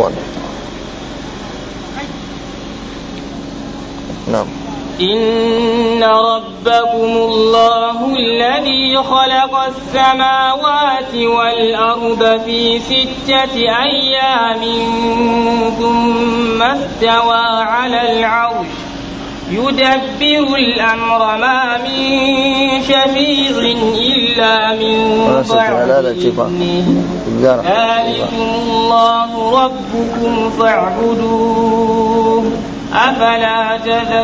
afwan na'am إن ربكم الله الذي خلق السماوات والأرض في ستة أيام ثم استوى على العرش يدبر الأمر ما من شفيع إلا من بعد إذنه ذلكم الله ربكم فاعبدوه أفلا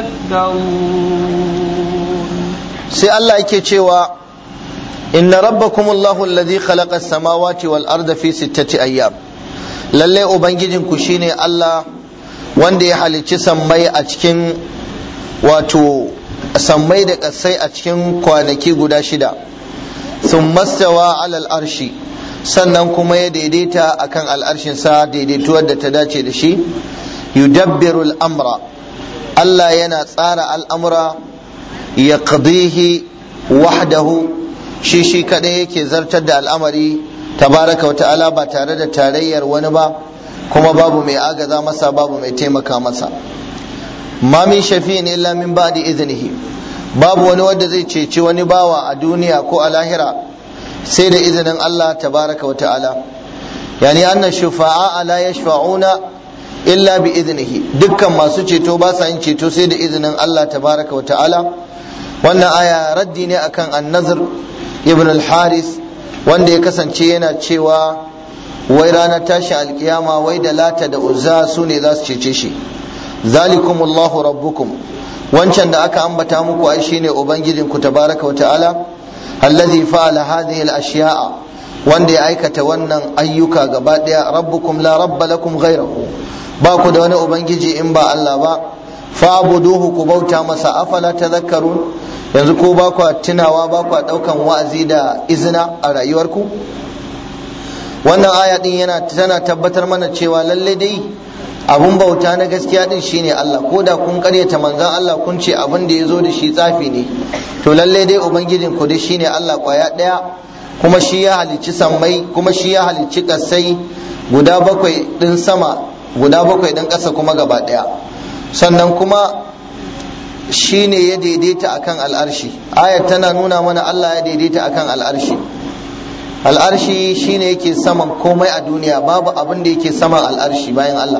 تذكرون sai Allah yake cewa inna rabbakum Allahu alladhi khalaqa as-samawati wal arda fi sittati ayyam lalle ubangijinku shine Allah wanda ya halicci sammai a cikin wato sammai da ƙasai a cikin kwanaki guda shida sun mastawa alal arshi sannan kuma ya daidaita akan al'arshinsa daidaituwar da ta dace da shi yudabbiru al'amra Allah yana tsara al'amura ya qadihi wahdahu shi shi kadai yake zartar da al'amari tabaraka wa ta'ala ba tare da tarayyar wani ba kuma babu mai agaza masa babu mai taimaka masa ma min shafi'in illa min ba'di iznihi babu wani wanda zai ceci wani bawa a duniya ko a lahira sai da izinin Allah tabaraka wa ta'ala yani anna shufa'a la yashfa'una illa bi iznihi dukkan masu ceto ba sa yin ceto sai da izinin Allah tabaraka wa ta'ala wannan aya raddi ne akan an-nazr ibn al-haris wanda ya kasance yana cewa wai ranar tashi alkiyama wai da lata da uzza su ne za su cece shi zalikum Allahu rabbukum wancan da aka ambata muku ai shine ubangijin ku tabaraka wa ta'ala allazi fa'ala hadhihi al-ashya'a wanda ya aikata wannan ayyuka gaba daya rabbukum la rabba lakum ghayrahu ba ku da wani ubangiji in ba Allah ba fa'buduhu ku bauta masa afala tadhakkarun yanzu ko ba ku tunawa ba ku daukan wa'azi da izina a rayuwarku wannan aya din yana tana tabbatar mana cewa lalle dai abun bauta na gaskiya din shine Allah ko da kun karyata manzon Allah kun ce abin da ya zo da shi tsafi ne to lalle dai ubangijin ku dai shine Allah kwaya daya kuma shi ya halicci sammai kuma shi ya halicci kasai guda bakwai din sama guda bakwai din ƙasa kuma gaba daya sannan kuma shine ya daidaita akan al'arshi ayat tana nuna mana Allah ya daidaita akan al'arshi al'arshi shine yake saman komai a duniya babu abin da yake saman al'arshi bayan Allah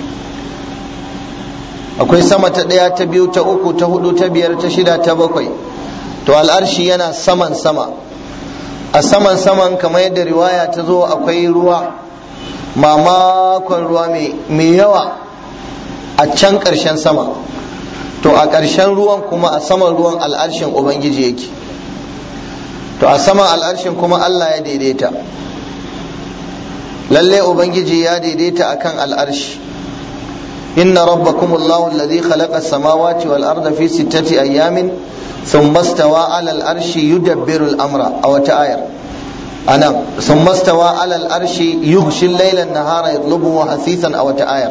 akwai sama ta ɗaya ta biyu ta uku ta hudu ta biyar ta shida ta bakwai to al'arshi yana saman sama a saman saman kamar yadda riwaya ta zo akwai ruwa mamakon ruwa mai yawa a can ƙarshen sama to a ƙarshen ruwan kuma a saman ruwan al'arshin ubangiji yake to a saman al'arshin kuma Allah ya daidaita lalle ubangiji ya daidaita akan al'arshi inna rabbakum Allahu alladhi khalaqa as-samawati wal arda fi sittati ayamin thumma istawa 'ala al-arshi yudabbiru al-amra aw ta'ayar anan thumma istawa 'ala al-arshi yughshi al-layla an-nahara yatlubuhu hasisan aw ta'ayar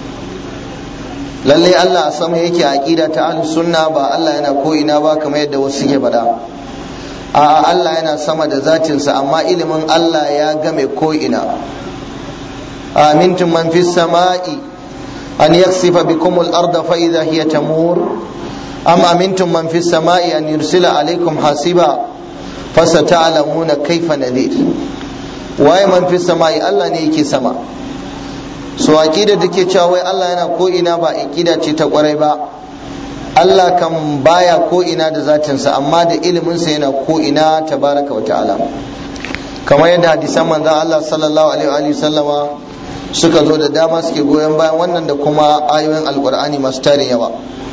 lalle Allah a sama yake aqida ta ahlus sunna ba Allah yana ko ina ba kamar yadda wasu suke faɗa a'a Allah yana sama da zatinsa amma ilimin Allah ya game ko ina amintum man fis sama'i an yaksifa bikum al-ardha fa idha hiya tamur am amintum man fis sama'i an yursila alaykum hasiba fasata'lamuna kayfa nadir waye man fis sama'i Allah ne yake sama so aqida take cewa wai Allah yana ko ina ba aqida ce ta kwarai ba Allah kan baya ko ina da zatinsa amma da iliminsa yana ko ina tabaraka wa ta'ala kamar yadda hadisan manzon Allah sallallahu alaihi wa sallama suka zo da dama suke goyon bayan wannan da kuma ayoyin alkur'ani masu tarin yawa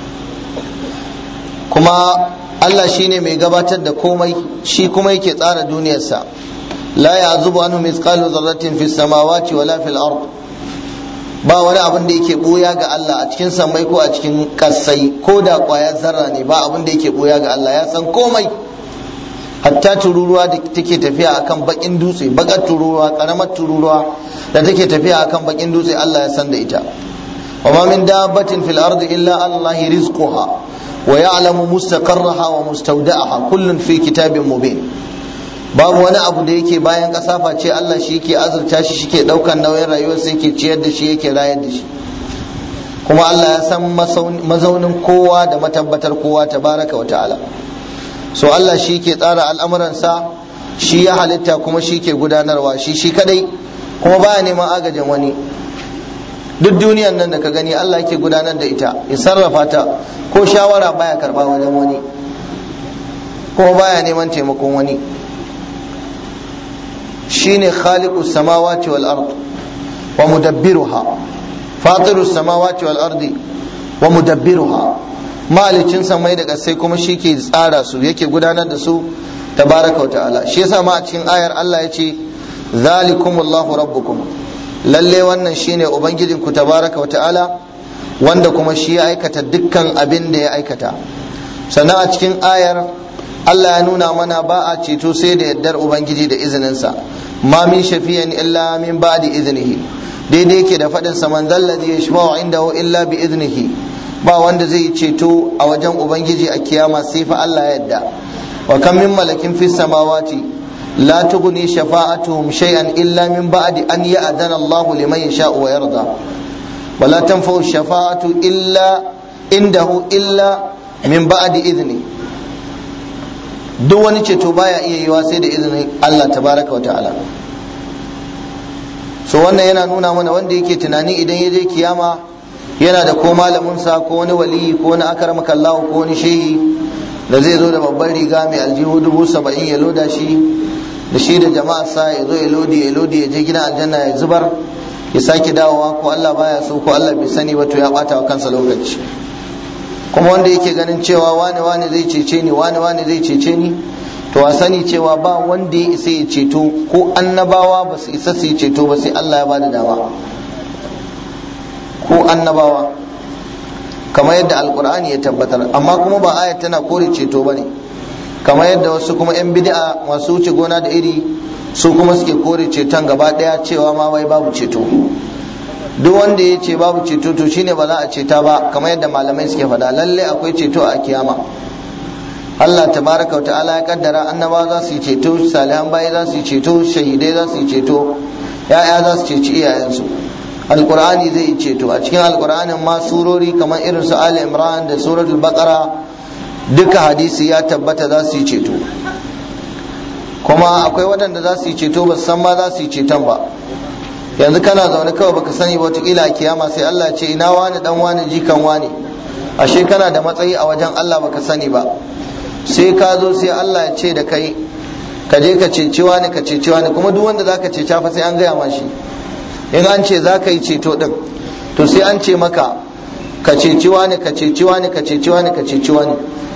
kuma Allah shine mai gabatar da komai shi kuma yake tsara duniyarsa la ya'zubu anhu mithqalu dharratin fis samawati wala fil ard ba wani abin da yake boya ga Allah a cikin sammai ko a cikin kasai ko da kwayar zarra ne ba abin da yake boya ga Allah ya san komai hatta tururuwa da take tafiya akan bakin dutse bakar tururuwa karamar tururuwa da take tafiya akan bakin dutse Allah ya san da ita wa ma min dabbatin fil ardi illa Allah rizquha wa ya'lamu mustaqarraha wa mustawda'aha kullun fi kitabin mubin babu wani abu da yake bayan ƙasa face Allah shi yake azurta shi shike ɗaukan nauyin rayuwarsa yake ciyar da shi yake rayar da shi kuma Allah ya san mazaunin kowa da matabbatar kowa tabaraka wa ta'ala so Allah shi ke tsara al'amuransa shi ya halitta kuma shi ke gudanarwa shi shi kadai kuma baya neman agajin wani duk duniyan nan da ka gani Allah ke gudanar da ita ya sarrafa ta ko shawara baya karba wajen wani kuma baya neman taimakon wani shine khaliqus samawati wal ard wa mudabbiruha fatirus samawati wal ardi wa mudabbiruha malicin samai da kasai kuma shi ke tsara su yake gudanar da su tabaraka wa ta'ala shi yasa ma a cikin ayar Allah ya ce zalikumullahu rabbukum lalle wannan shine ubangijinku tabaraka wa ta'ala wanda kuma shi ya aikata dukkan abin da ya aikata sannan a cikin ayar Allah ya nuna mana ba a ceto sai da yardar ubangiji da izininsa ma min shafiyan illa min ba'di iznihi daidai yake da faɗin sa man zalladhi yashfa'u indahu illa bi iznihi ba wanda zai ceto a wajen ubangiji a kiyama sai fa Allah ya yarda wa kam min malakin fis samawati لا تغني شفاعتهم شيئا إلا من بعد أن يأذن الله لمن يشاء ويرضى ولا تنفع الشفاعة إلا عنده إلا من بعد إذنه duk wani ceto baya iya yiwa sai da izinin Allah tabaraka wa ta'ala so wannan yana nuna mana wanda yake tunani idan ya je kiyama yana da ko malaminsa ko wani waliyi ko wani akaramaka Allah ko wani shehi da zai zo da babban riga mai aljihu dubu saba'in ya loda shi da shi da jama'a sa ya zo ya lodi ya lodi ya je gidan aljanna ya zubar ya sake dawowa ko Allah baya so ko Allah bai sani ba to ya bata wa kansa lokaci kuma wanda yake ganin cewa wani wani zai cece ni wani wani zai cece ni to a sani cewa ba wanda ya isa ya ceto ko annabawa ba su isa su yi ceto ba sai Allah ya bada dama ko annabawa kamar yadda alkur'ani ya tabbatar amma kuma ba ayat tana kore ceto ba ne kamar yadda wasu kuma 'yan bid'a masu wuce gona da iri su kuma suke kore ceton gaba daya cewa ma wai babu ceto duk wanda ya ce babu ceto to shine ba za a ceta ba kamar yadda malamai suke faɗa lalle akwai ceto a kiyama Allah tabaraka wa ta'ala ya kaddara annaba za su yi ceto salihan bayi za su yi ceto shahidai za su yi ceto ya'ya za su ceci iyayensu alqur'ani zai yi ceto a cikin alqur'anin ma surori kamar irin su ali imran da suratul baqara duka hadisi ya tabbata za su yi ceto kuma akwai waɗanda za su yi ceto ba san ma za su yi ceton ba yanzu kana zaune kawai baka sani ba wataƙila a kiyama sai Allah ya ce ina wani dan wani jikan wani ashe kana da matsayi a wajen Allah baka sani ba sai ka zo sai Allah ya ce da kai ka je ka ceci wani ka ceci wani kuma duk wanda zaka ceca fa sai an gaya ma shi in an ce za ka yi ceto din to sai an ce maka ka ceci wani ka ceci wani ka ceci wani ka ceci wani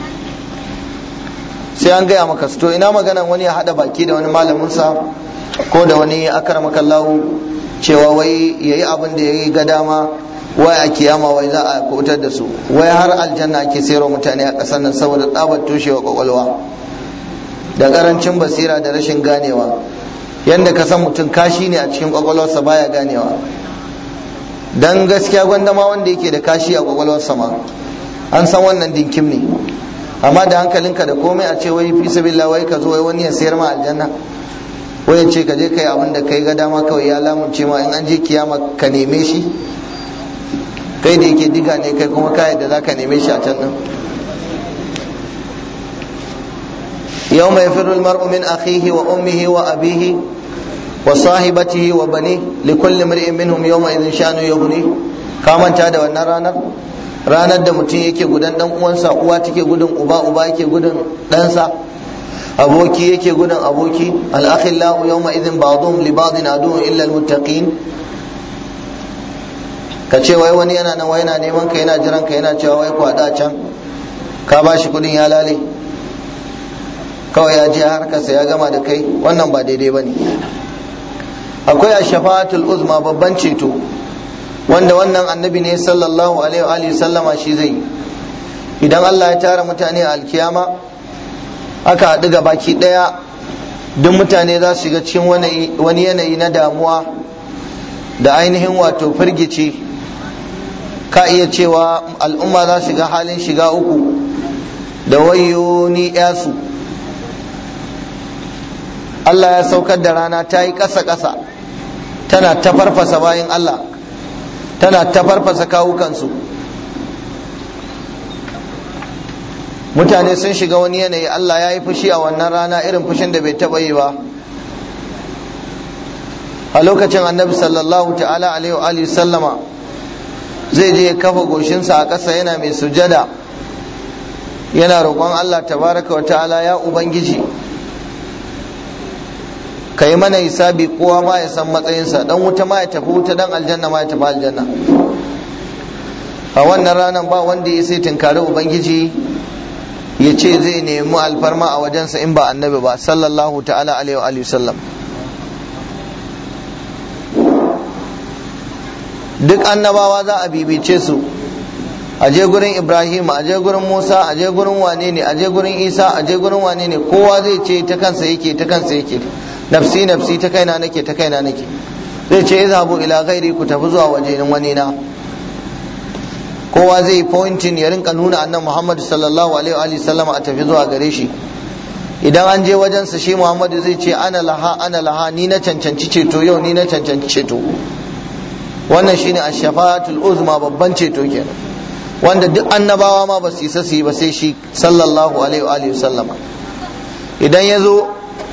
sai an gaya maka to ina maganan wani ya hada baki da wani malamin sa ko da wani akramaka Allah cewa wai yayi abin da yayi ga dama wai a kiyama wai za a kubutar da su wai har aljanna ake sayarwa mutane a ƙasar nan saboda tsabar toshewa kwakwalwa da ƙarancin basira da rashin ganewa yadda ka san mutum kashi ne a cikin kwakwalwarsa baya ganewa dan gaskiya gwandama wanda yake da kashi a kwakwalwarsa ma an san wannan dinkim ne amma da hankalinka da komai a ce wai fi sabilillah wai ka zo wai wani ya sayar ma aljanna wai ya ce ka je kai abin da kai ga dama kawai ya lamunce ma in an je kiyama ka neme shi kai da yake diga ne kai kuma kayan da zaka neme shi a can nan yau mai firul mar'u min akhihi wa ummihi wa abihi wa sahibatihi wa bani li kulli mar'in minhum yawma idhin shanu yughni ka manta da wannan ranar ranar da mutum yake gudan dan uwansa uwa take gudun uba uba yake gudun ɗansa aboki yake gudun aboki al-akhillahu yawma idhin ba'dhum li ba'din aduwwun illa al-muttaqin ka ce wai wani yana nan wai yana neman ka yana jiran ka yana cewa wai kwada can ka ba shi kudin ya lale kawai ya je harkarsa ya gama da kai wannan ba daidai ba ne akwai a shafa'atul uzma babban ceto wanda wannan annabi ne sallallahu alaihi wa sallama shi zai idan Allah ya tara mutane a alkiyama aka haɗu ga baki ɗaya duk mutane za su shiga cikin wani yanayi na damuwa da ainihin wato firgici ka iya cewa al'umma za shiga halin shiga uku da wayo ni yasu Allah ya saukar da rana ta yi ƙasa-ƙasa tana ta farfasa bayan Allah tana ta farfasa kawukansu mutane sun shiga wani yanayi Allah ya yi fushi a wannan rana irin fushin da bai taɓa yi ba a lokacin annabi sallallahu ta'ala alaihi wa sallama zai je ya kafa goshinsa a ƙasa yana mai sujada yana roƙon Allah tabaraka wa ta'ala ya ubangiji ka yi mana hisabi kowa ma ya san matsayinsa dan wuta ma ya tafi wuta dan aljanna ma ya tafi aljanna a wannan ranar ba wanda ya sai tunkari ubangiji ya ce zai nemi alfarma a wajensa in ba annabi ba sallallahu ta'ala alaihi wa sallam duk annabawa za a bibice su a je gurin ibrahim a je gurin musa a je gurin wane ne a je gurin isa a je gurin wane ne kowa zai ce ta kansa yake ta kansa yake nafsi nafsi ta kaina nake ta kaina nake zai ce izhabu ila ghairi ku tafi zuwa wajen wani na kowa zai pointing ya rinka nuna annan muhammad sallallahu alaihi wa sallam a tafi zuwa gare shi idan an je wajensa shi muhammadu zai ce ana laha ana laha ni na cancanci ceto yau ni na cancanci ceto wannan shine ash-shafa'atul uzma babban ceto kenan wanda duk annabawa ma ba su isa su yi ba sai shi sallallahu alaihi wa sallama idan ya zo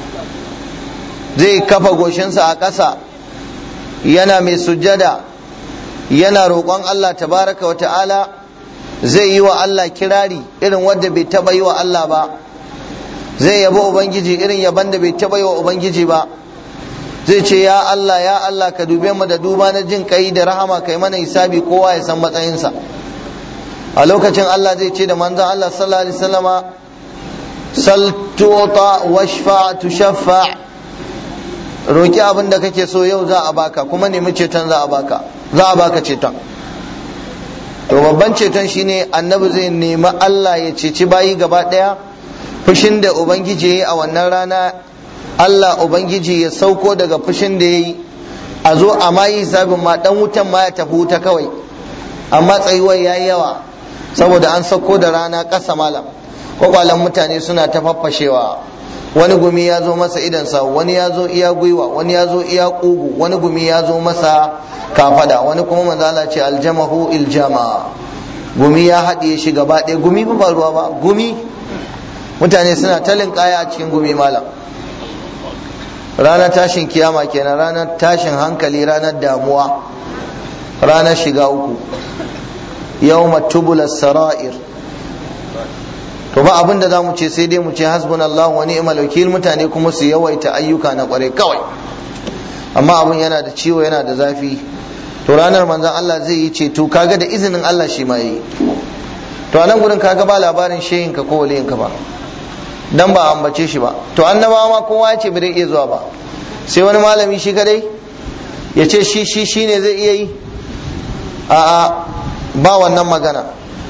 zai kafa goshinsa a ƙasa yana mai sujjada yana roƙon Allah tabaraka wa ta'ala zai yi wa Allah kirari irin wanda bai taɓa yi wa Allah ba zai yabi ubangiji irin yaban da bai taɓa yi wa ubangiji ba zai ce ya Allah ya Allah ka dube mu da duba na jin kai da rahama kai mana hisabi kowa ya san matsayinsa a lokacin Allah zai ce da manzon Allah sallallahu alaihi wasallama sal tu'ta washfa tushaffa roki abin da kake so yau za a baka kuma nemi ceton za a baka za a baka ceton to babban ceton shine annabi zai nemi Allah ya ceci bayi gaba daya fushin da ubangiji ya yi a wannan rana Allah ubangiji ya sauko daga fushin da ya yi a zo a ma yi hisabin ma dan wutan ma ya tafi wuta kawai amma tsayuwar ya yi yawa saboda an sauko da rana ƙasa malam kwakwalen mutane suna ta faffashewa wani gumi ya zo masa idansa wani ya zo iya gwiwa wani ya zo iya ƙugu wani gumi ya zo masa kafada wani kuma manzala ce aljamahu iljama gumi ya haɗiye shi gaba ɗaya gumi ba ruwa ba gumi mutane suna talin kaya a cikin gumi malam ranar tashin kiyama kenan ranar tashin hankali ranar damuwa ranar shiga uku yawma tubula sara'ir to ba abin da za mu ce sai dai mu ce hasbunallahu wa ni'mal wakil mutane kuma su yawaita ayyuka na kware kawai amma abin yana da ciwo yana da zafi to ranar manzon Allah zai yi ceto kaga da izinin Allah shi ma yi to a nan gurin kaga ba labarin shehin ka ko waliyin ka ba dan ba ambace shi ba to annabawa ma kowa ya ce bai iya zuwa ba sai wani malami shi kadai ya ce shi shi shine zai iya yi a'a ba wannan magana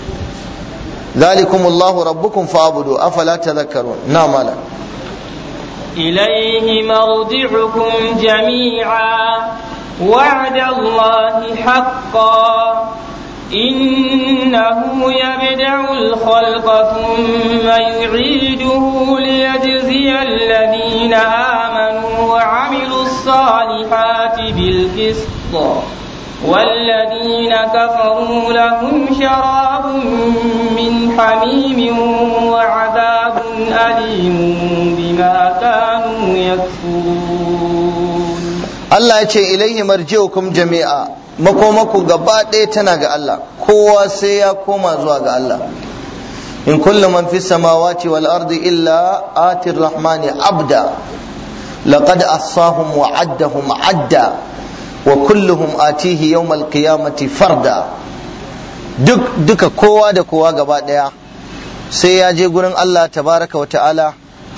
ذلكم الله ربكم فاعبدوا افلا تذكرون نعم مالا إليه مرجعكم جميعا وعد الله حقا إنه يبدع الخلق ثم يعيده ليجزي الذين آمنوا وعملوا الصالحات بالقسط والذين كفروا لهم شراب من حميم وعذاب أليم بما كانوا يكفرون Allah ya ce ilaihi marji'ukum jami'a makomaku gaba ɗaya tana ga Allah kowa sai ya koma zuwa ga Allah in kullu man fi samawati wal ardi illa atir rahmani abda laqad assahum wa addahum adda wa kulluhum atihi yawmal qiyamati farda duk duka kowa da kowa gaba ɗaya sai ya je gurin Allah tabaraka wa ta'ala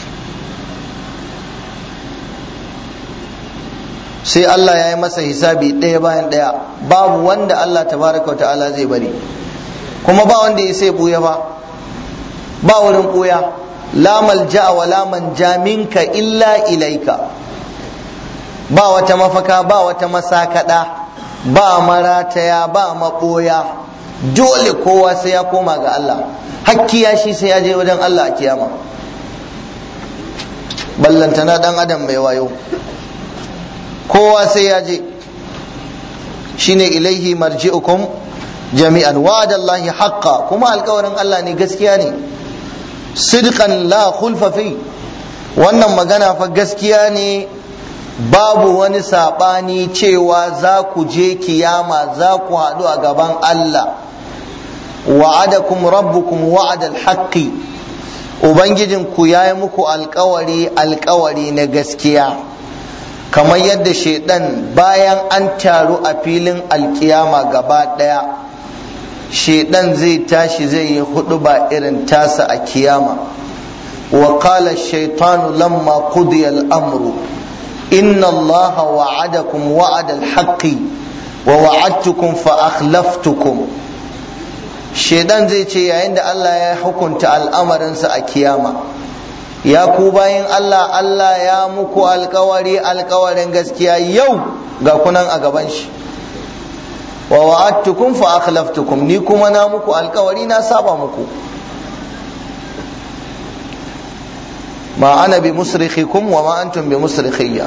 sai Allah ya yi masa hisabi ɗaya bayan ɗaya babu wanda Allah tabaraka wa ta'ala zai bari kuma ba wanda ya sai buya ba ba wurin buya la malja wa la manja minka illa ilaika ba wata mafaka ba wata masakada ba marataya ba maɓoya dole kowa sai ya koma ga Allah hakkiya shi sai ya je wajen Allah a kiyama ballantana dan adam mai wayo kowa sai ya je shine ilaihi marji'ukum jami'an wa'adallahi haqqa kuma alkawarin Allah ne gaskiya ne sidqan la khulfa fi wannan magana fa gaskiya ne babu wani saɓani cewa za ku je kiyama za ku haɗu a gaban Allah wa'adakum rabbukum wa'adal haqqi ubangijinku ya yi muku alkawari alkawari na gaskiya kamar yadda shaidan bayan an taru a filin alkiyama gaba ɗaya shaidan zai tashi zai yi hudu ba irin tasa a kiyama wa qala shaitanu lamma qudiya al-amru inna allaha wa'adakum wa'ada al-haqqi wa wa'adtukum fa akhlaftukum shaidan zai ce yayin da Allah ya hukunta al'amarinsa a kiyama ya ku bayin Allah Allah ya muku alkawari alkawarin gaskiya yau ga kunan a gaban shi wa wa'adtukum fa akhlaftukum ni kuma na muku alkawari na saba muku ma ana bi musrikhikum wa ma antum bi musrikhiyya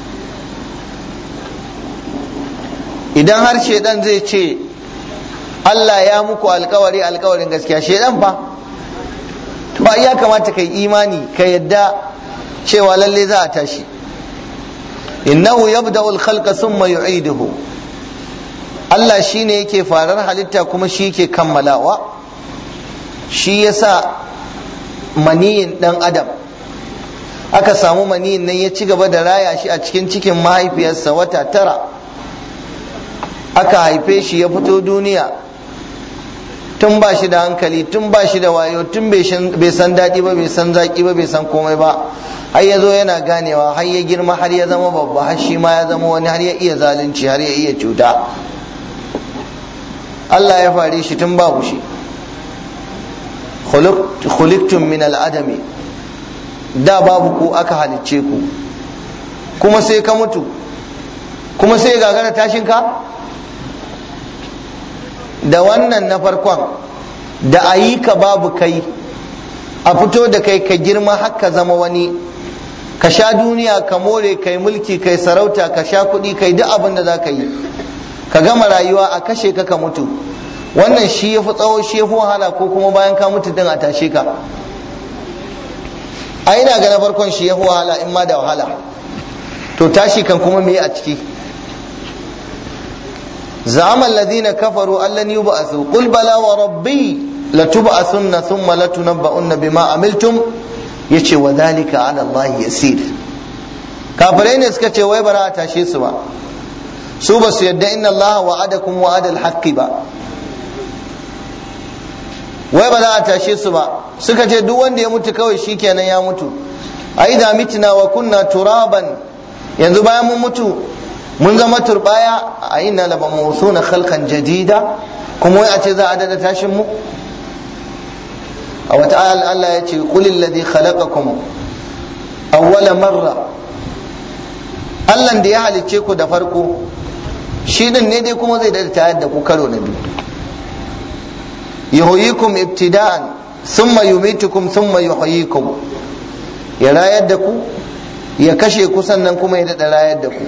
idan har shedan zai ce Allah ya muku alkawari alkawarin gaskiya shedan fa to ai ya kamata kai imani ka yadda cewa lalle za a tashi innahu yabda'u al-khalqa thumma yu'iduhu Allah shine yake farar halitta kuma shi yake kammalawa shi yasa maniyin dan adam aka samu maniyin nan ya ci gaba da raya shi a cikin cikin mahaifiyarsa wata tara aka haife shi ya fito duniya tun ba shi da hankali tun ba shi da wayo tun bai san daɗi ba bai san zaƙi ba bai san komai ba har ya zo yana ganewa har ya girma har ya zama babba har shi ma ya zama wani har ya iya zalunci har ya iya cuta Allah ya fare shi tun babu shi khuliqtum min al'adami da babu ku aka halicce ku kuma sai ka mutu kuma sai gagara tashin ka da wannan na farkon da a yi ka babu kai a fito da kai ka girma haka zama wani ka sha duniya ka more kai mulki kai sarauta ka sha kuɗi kai duk abin da za ka yi ka gama rayuwa a kashe ka ka mutu wannan shi ya fi tsawo shi ya fi wahala ko kuma bayan ka mutu din a tashe ka a ina ga na farkon shi ya fi wahala in ma da wahala to tashi kan kuma me a ciki زعم الذين كفروا أن لن يبعثوا قل بلى وربي لتبعثن ثم لتنبؤن بما عملتم yace wa zalika ala Allah yasir kafirai ne suka ce wai bara a tashe su ba su ba su yadda inna Allah wa'adakum wa'ada al ba wai ba za a tashe su ba suka ce duk wanda ya mutu kawai shikenan ya mutu ai da mitina wa kunna turaban yanzu bayan mun mutu mun zama turbaya a ina laba na khalqan jadida kuma wai a ce za a dada tashin mu a wata ayal Allah ya ce qulil ladhi khalaqakum awwala marra Allah da ya halicce ku da farko shi din ne dai kuma zai dada tayar da ku karo na biyu yuhyikum ibtida'an thumma yumitukum thumma yuhyikum ya rayar da ku ya kashe ku sannan kuma ya dada rayar da ku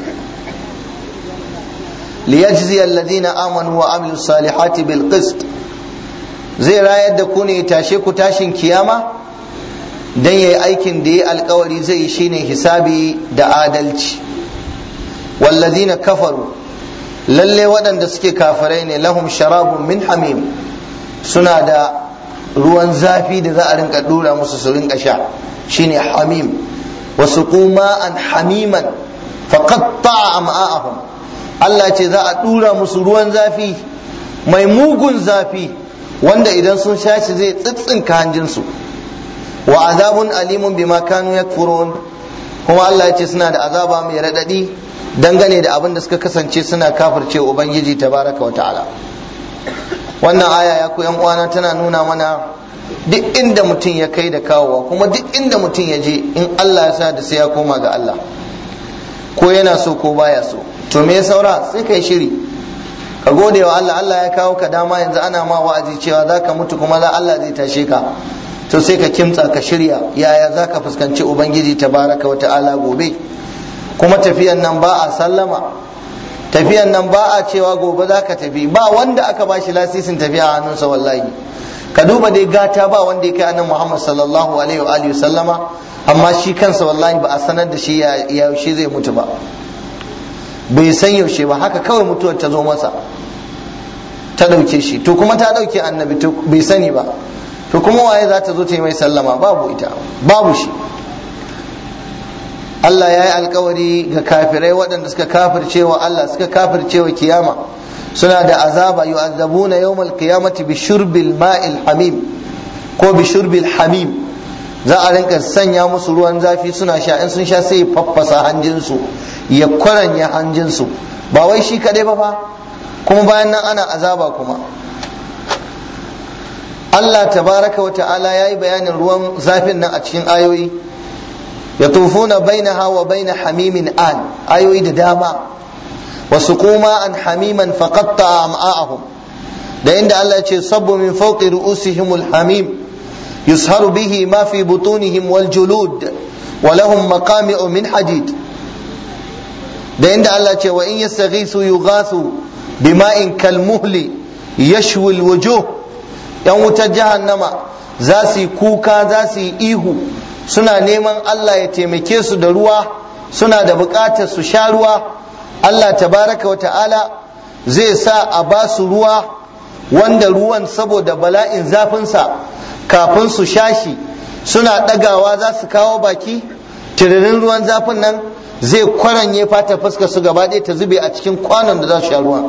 liyajzi alladhina amanu wa amilu salihati bil qist zai rayar da ku ne tashe ku tashin kiyama dan yayi aikin da yayi alkawari zai yi shine hisabi da adalci walladhina kafaru lalle waɗanda suke kafirai ne lahum sharabun min hamim suna da ruwan zafi da za a rinka dura musu su rinka sha shine hamim wasu kuma an hamiman faqatta am'a'ahum Allah ce za a dura musu ruwan zafi mai mugun zafi wanda idan sun sha shi zai tsitsinka hanjinsu wa azabun alimun bima kanu yakfurun kuma Allah ya ce suna da azaba mai radadi dangane da abin da suka kasance suna kafirce ubangiji tabaraka wa ta'ala wannan aya ya ku yan uwana tana nuna mana duk inda mutum ya kai da kawowa kuma duk inda mutum ya je in Allah ya sa da sai ya koma ga Allah ko yana so ko baya so to me ya saura sai kai shiri ka gode wa Allah Allah ya kawo ka dama yanzu ana ma wa'azi cewa za ka mutu kuma za Allah zai tashe ka to sai ka kimtsa ka shirya yaya za ka fuskanci ubangiji tabaraka wa ta'ala gobe kuma tafiyan nan ba a sallama tafiyan nan ba a cewa gobe za ka tafi ba wanda aka ba shi lasisin tafiya a hannunsa wallahi ka duba dai gata ba wanda ya kai annan muhammad sallallahu alaihi wa alihi sallama amma shi kansa wallahi ba a sanar da shi ya yaushe zai mutu ba bai san yaushe ba haka kawai mutuwar ta zo masa ta ɗauke shi to kuma ta ɗauke annabi to bai sani ba to kuma waye za ta zo ta yi mai sallama babu ita babu shi Allah ya yi alkawari ga kafirai waɗanda suka kafirce wa Allah suka kafirce wa kiyama suna da azaba yu'azzabuna yawmal qiyamati bi shurbil ma'il hamim ko bi shurbil hamim za a rinka sanya musu ruwan zafi suna sha in sun sha sai faffasa hanjinsu ya kwaranya hanjinsu ba wai shi kadai ba fa kuma bayan nan ana azaba kuma Allah tabaraka wa ta'ala ya yi bayanin ruwan zafin nan a cikin ayoyi yatufuna bainaha wa baina hamimin an ayoyi da dama wasu kuma an hamiman faqatta am'a'ahum da inda Allah ya ce sabbu min fawqi ru'usihimul hamim yusharu bihi ma fi butunihim wal julud wa lahum maqami'u min hadid da inda Allah ce wa in yastaghisu yughathu bima'in kalmuhli yashwi alwujuh yan wutar jahannama za su yi kuka za su yi ihu suna neman Allah ya taimake su da ruwa suna da buƙatar su sha ruwa Allah tabaraka wa ta'ala zai sa a ba su ruwa wanda ruwan saboda bala'in zafinsa kafin su sha shi suna ɗagawa za su kawo baki tiririn ruwan zafin nan zai kwaranye fata fuska su gaba ɗaya ta zube a cikin kwanon da za su sha ruwa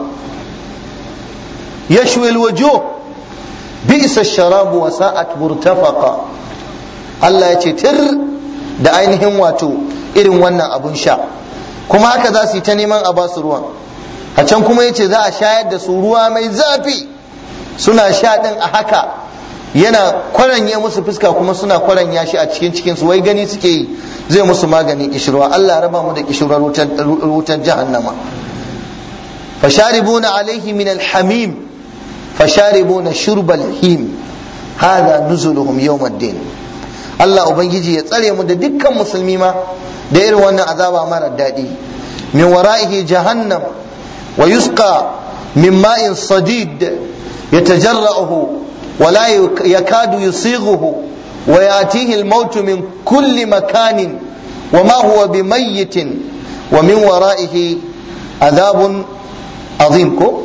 yashwil wajo bi'sa sharabu wa sa'at murtafaqa Allah ya ce tir da ainihin wato irin wannan abun sha kuma haka za su yi ta neman a basu ruwan a can kuma ya ce za a shayar da su ruwa mai zafi suna sha ɗin a haka yana kwaranye musu fuska kuma suna kwaranya shi a cikin cikin su wai gani suke yi zai musu magani kishirwa Allah raba mu da kishirwar wutar jahannama fasharibuna alaihi min alhamim fasharibuna shurbal him hadha nuzuluhum yawm din Allah ubangiji ya tsare mu da dukkan musulmi ma da irin wannan azaba mara daɗi min wara'ihi jahannam wa yusqa min ma'in sadid yatajarra'uhu ولا يكاد يصيغه وياتيه الموت من كل مكان وما هو بميت ومن ورائه عذاب عظيم ko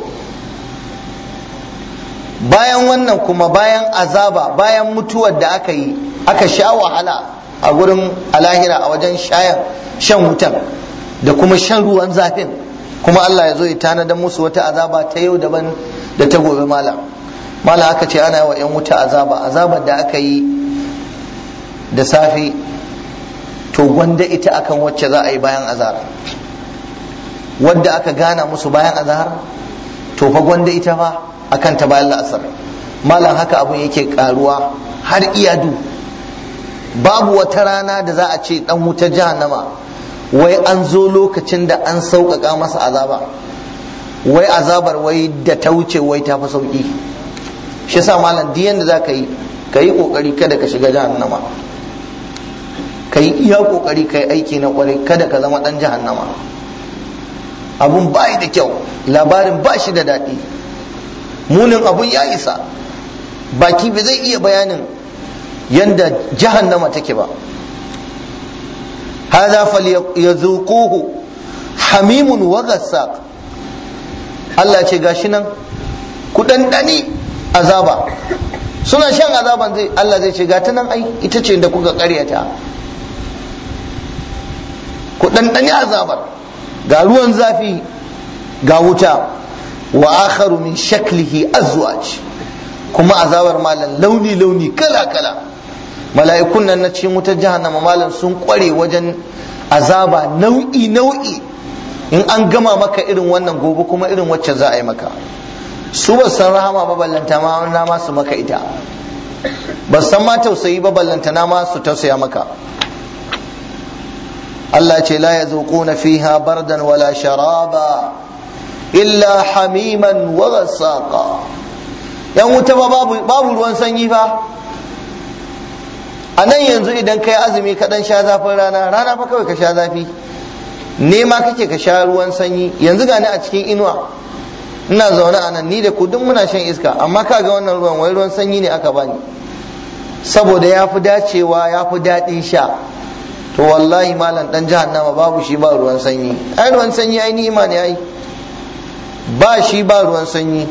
bayan wannan kuma bayan azaba bayan mutuwar da aka yi aka sha wahala a gurin alahira a wajen shan wutan da kuma shan ruwan zafin kuma Allah ya zo ya tanadar musu wata azaba ta yau daban da ta gobe malam mala aka ce ana wa 'yan wuta azaba azabar da aka yi da safe to gwanda ita akan wacce za a yi bayan azhar wadda aka gana musu bayan azhar to fa gwanda ita fa akan ta bayan la'asar malam haka abun yake karuwa har iyadu babu wata rana da za a ce dan wutar jahannama wai an zo lokacin da an sauƙaƙa masa azaba wai azabar wai da ta wuce wai ta fi sauƙi shi yasa malam duk yanda za ka yi ka yi kokari kada ka shiga jahannama ka yi iya kokari ka yi aiki na kwarai kada ka zama dan jahannama abun ba da kyau labarin ba shi da daɗi munin abun ya isa baki ba zai iya bayanin yanda jahannama take ba hada falyazuquhu hamimun wa ghassaq Allah ce gashi nan ku dandani azaba suna shan azaban zai Allah zai ce ga ta nan ai ita ce da kuka karyata ku ɗanɗani azabar ga ruwan zafi ga wuta wa akharu min shaklihi azwaj kuma azabar malam launi launi kala kala mala'ikun nan na cikin wutar jahannama malam sun kware wajen azaba nau'i nau'i in an gama maka irin wannan gobe kuma irin wacce za a yi maka su ba san rahama ba ballanta ma na ma su maka ita ba san ma tausayi ba ballanta na ma su tausaya maka Allah ce la yazuquna fiha bardan wala sharaba illa hamiman wa ghassaqa yan wuta ba babu babu ruwan sanyi fa a nan yanzu idan kai azumi ka dan sha zafin rana rana fa kawai ka sha zafi nema kake ka sha ruwan sanyi yanzu gani a cikin inuwa ina zaune a nan ni da ku duk muna shan iska amma ka ga wannan ruwan wai ruwan sanyi ne aka bani saboda ya fi dacewa ya fi daɗin sha to wallahi malam dan jahannama babu shi ba ruwan sanyi ai ruwan sanyi ai ni'ima ne ai ba shi ba ruwan sanyi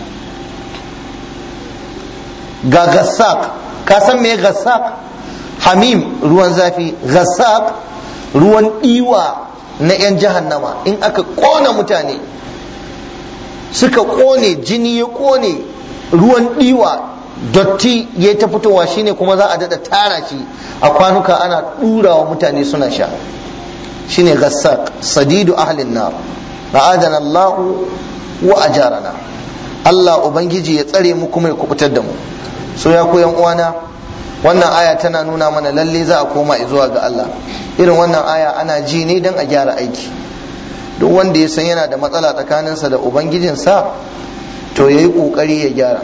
ga gassak ka san me gassak hamim ruwan zafi gassak ruwan diwa na 'yan jahannama in aka kona mutane suka kone jini ya kone ruwan diwa dotti ya ta fitowa shine kuma za a dada tara shi a kwanuka ana dura wa mutane suna sha shine gassak sadidu ahlin nar ra'adana Allah wa ajarana Allah ubangiji ya tsare mu kuma ya kubutar da mu so ya koyan uwana wannan aya tana nuna mana lalle za a koma zuwa ga Allah irin wannan aya ana ji ne don a gyara aiki duk wanda ya san yana da matsala tsakaninsa da ubangijinsa to ya yi ƙoƙari ya gyara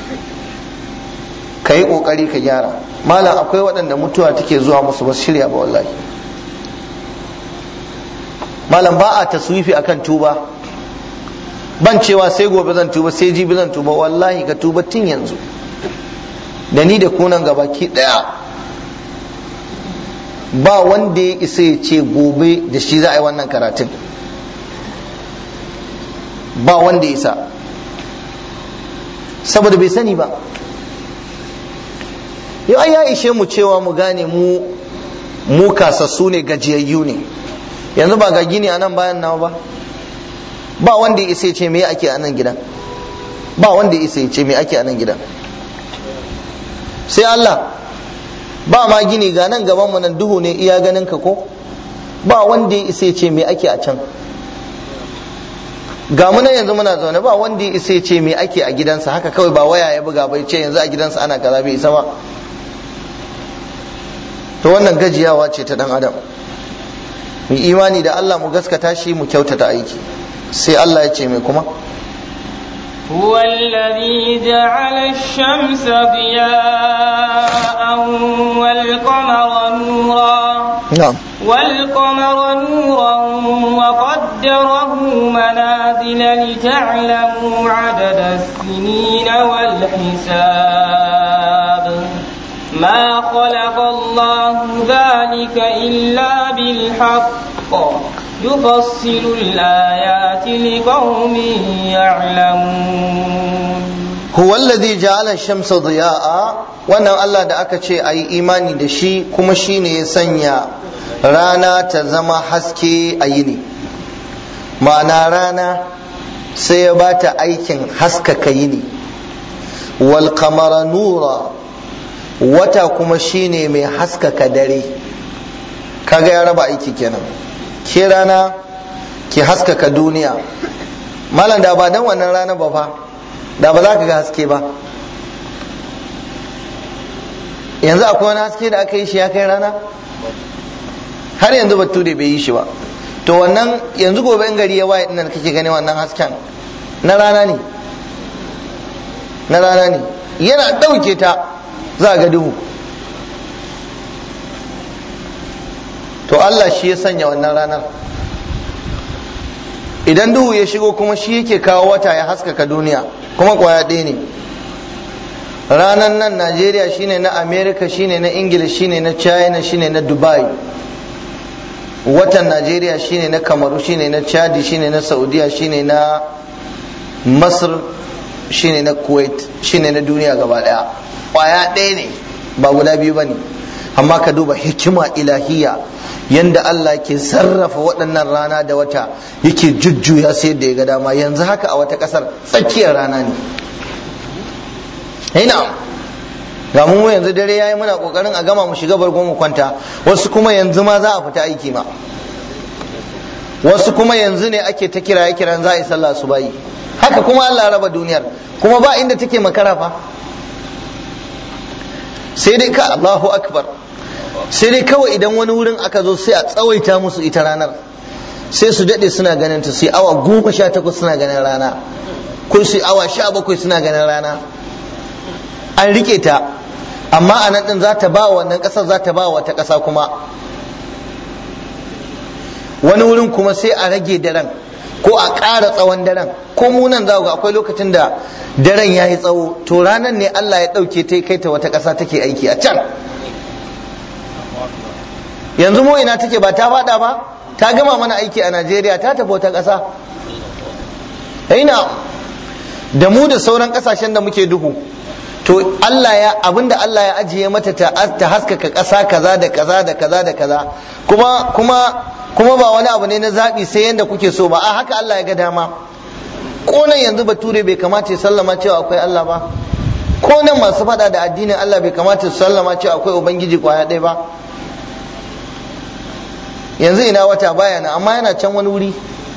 ka yi ƙoƙari ka gyara malam akwai waɗanda mutuwa take zuwa musu ba shirya ba wallahi malam ba a taswifi akan tuba ban cewa sai gobe zan tuba sai jibi zan tuba wallahi ka tuba tun yanzu da ni da kunan gabaki daya ba wanda ya isa ya ce gobe da shi za a yi wannan karatun ba wanda ya isa saboda bai sani ba yau ai ya ishe mu cewa mu gane mu mu kasassu ne gajiyayyu ne yanzu ba ga gini a nan bayan nawa ba ba wanda ya isa ya ce me ake a nan gidan ba wanda ya isa ya ce me ake a nan gidan sai Allah ba ma gini ga nan gaban mu nan duhu ne iya ganin ka ko ba wanda ya isa ya ce me ake a can ga mu nan yanzu muna zaune ba wanda ya isa ya ce me ake a gidansa haka kawai ba waya ya buga bai ce yanzu a gidansa ana kaza bai isa ba to wannan gajiyawa ce ta dan adam mu imani da Allah mu gaskata shi mu kyautata aiki sai Allah ya ce mai kuma هو الذي جعل الشمس ضياء والقمر نورا نعم والقمر نورا وقدره منازل لتعلموا عدد السنين والحساب ما خلق الله ذلك إلا بالحق يفصل الآيات لقوم يعلمون huwa alladhi ja'ala ash-shamsa diya'a wannan Allah da aka ce ayi imani da shi kuma shine ya sanya rana ta zama haske a yini ma'ana rana sai ya bata aikin haskaka yini wal qamara nura wata kuma shine mai haskaka dare kaga ya raba aiki kenan ke rana ki haskaka duniya malam da ba dan wannan rana ba fa da ba za ka ga haske ba yanzu akwai wani haske da aka yi shi ya kai rana har yanzu bature bai yi shi ba to wannan yanzu gobe in gari ya waye dinnan kake gani wannan hasken na rana ne na rana ne yana ɗauke ta za ga duhu to Allah shi ya sanya wannan ranar idan duhu ya shigo kuma shi yake kawo wata ya haskaka duniya kuma kwaya ɗaya ne ranar nan najeriya shine na america shine na ingila shine na china shine na dubai watan najeriya shine na kamaru shine na chadi shine na saudiya shine na masar shine na kuwait shine na duniya gaba ɗaya kwaya ɗaya ne ba guda biyu ba ne amma ka duba hikima ilahiya yanda Allah ke sarrafa waɗannan rana da wata yake jujjuya sai yadda ya ga dama yanzu haka a wata ƙasar tsakiyar rana ne ina ga mu yanzu dare yayi muna kokarin a gama mu shiga bargo mu kwanta wasu kuma yanzu ma za a fita aiki ma wasu kuma yanzu ne ake ta kiraye kiran za a yi sallah su bayi haka kuma Allah raba duniyar kuma ba inda take makara fa sai dai ka Allahu akbar sai dai kawai idan wani wurin aka zo sai a tsawaita musu ita ranar sai su daɗe suna ganin ta sai awa goma sha takwas suna ganin rana ko sai awa sha bakwai suna ganin rana an rike ta amma a nan din za ta ba wannan ƙasar za ta ba wata ƙasa kuma wani wurin kuma sai a rage daren ko a ƙara tsawon daren ko munan za ga akwai lokacin da daren ya yi tsawo to ranar ne Allah ya ɗauke ta kai ta wata ƙasa take aiki a can yanzu mu ina take ba ta faɗa ba ta gama mana aiki a Najeriya ta tafi wata ƙasa ina da mu da sauran ƙasashen da muke duhu to Allah ya abinda Allah ya ajiye mata ta ta haskaka ƙasa kaza da kaza da kaza da kaza kuma kuma kuma ba wani abu ne na zaɓi sai yanda kuke so ba a haka Allah ya ga dama ko nan yanzu bature bai kamata ya sallama cewa akwai Allah ba ko nan masu faɗa da addinin Allah bai kamata su sallama cewa akwai ubangiji kwaya ɗaya ba yanzu ina wata baya nan amma yana can wani wuri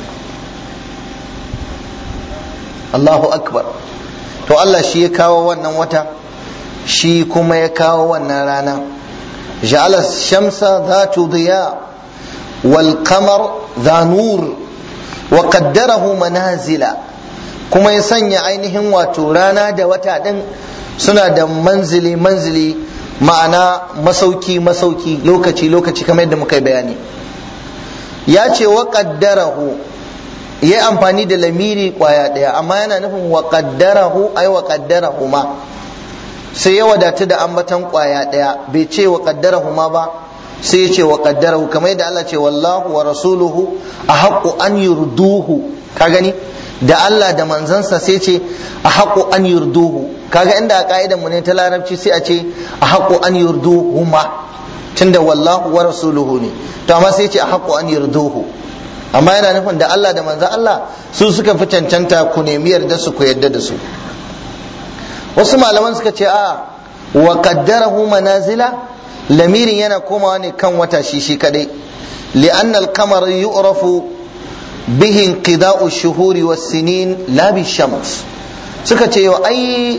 Allahu akbar to Allah shi ya kawo wannan wata shi kuma ya kawo wannan rana ja'ala shamsa dhatu diya wal qamar dha nur wa qaddarahu manazila kuma ya sanya ainihin wato rana da wata din suna da manzili manzili ma'ana masauki masauki lokaci lokaci kamar yadda muka yi bayani ya ce wa qaddarahu yayi amfani da lamiri kwaya daya amma yana nufin wa qaddarahu ay wa qaddarahu ma sai ya wadatu da ambatan kwaya daya bai ce wa qaddarahu ma ba sai ya ce wa qaddarahu kamar yadda Allah ce wallahu wa rasuluhu ahaqqu an yurduhu ka gani da Allah da manzansa sai ce ahaqqu an yurduhu kaga inda a ka'idan mu ne ta larabci sai a ce ahaqqu an yurduhu ma tunda wallahu wa rasuluhu ne to amma sai ce ahaqqu an yurduhu amma yana nufin da Allah da manzan Allah su suka fi cancanta ku nemi yarda su ku yarda da su wasu malaman suka ce a wa qaddarahu manazila lamirin yana komawa ne kan wata shi shi kadai li'anna al-qamar yu'rafu bihi inqida'u shuhuri was-sinin la bi-shams suka ce yau ai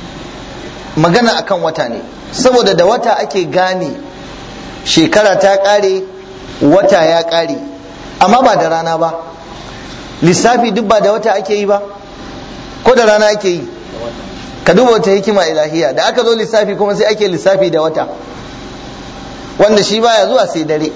magana akan wata ne saboda da wata ake gane shekara ta kare wata ya kare amma ba da rana ba lissafi duk ba da wata ake yi ba ko da rana ake yi ka duba wata hikima ilahiya da aka zo lissafi kuma sai ake lissafi da wata wanda shi baya zuwa sai dare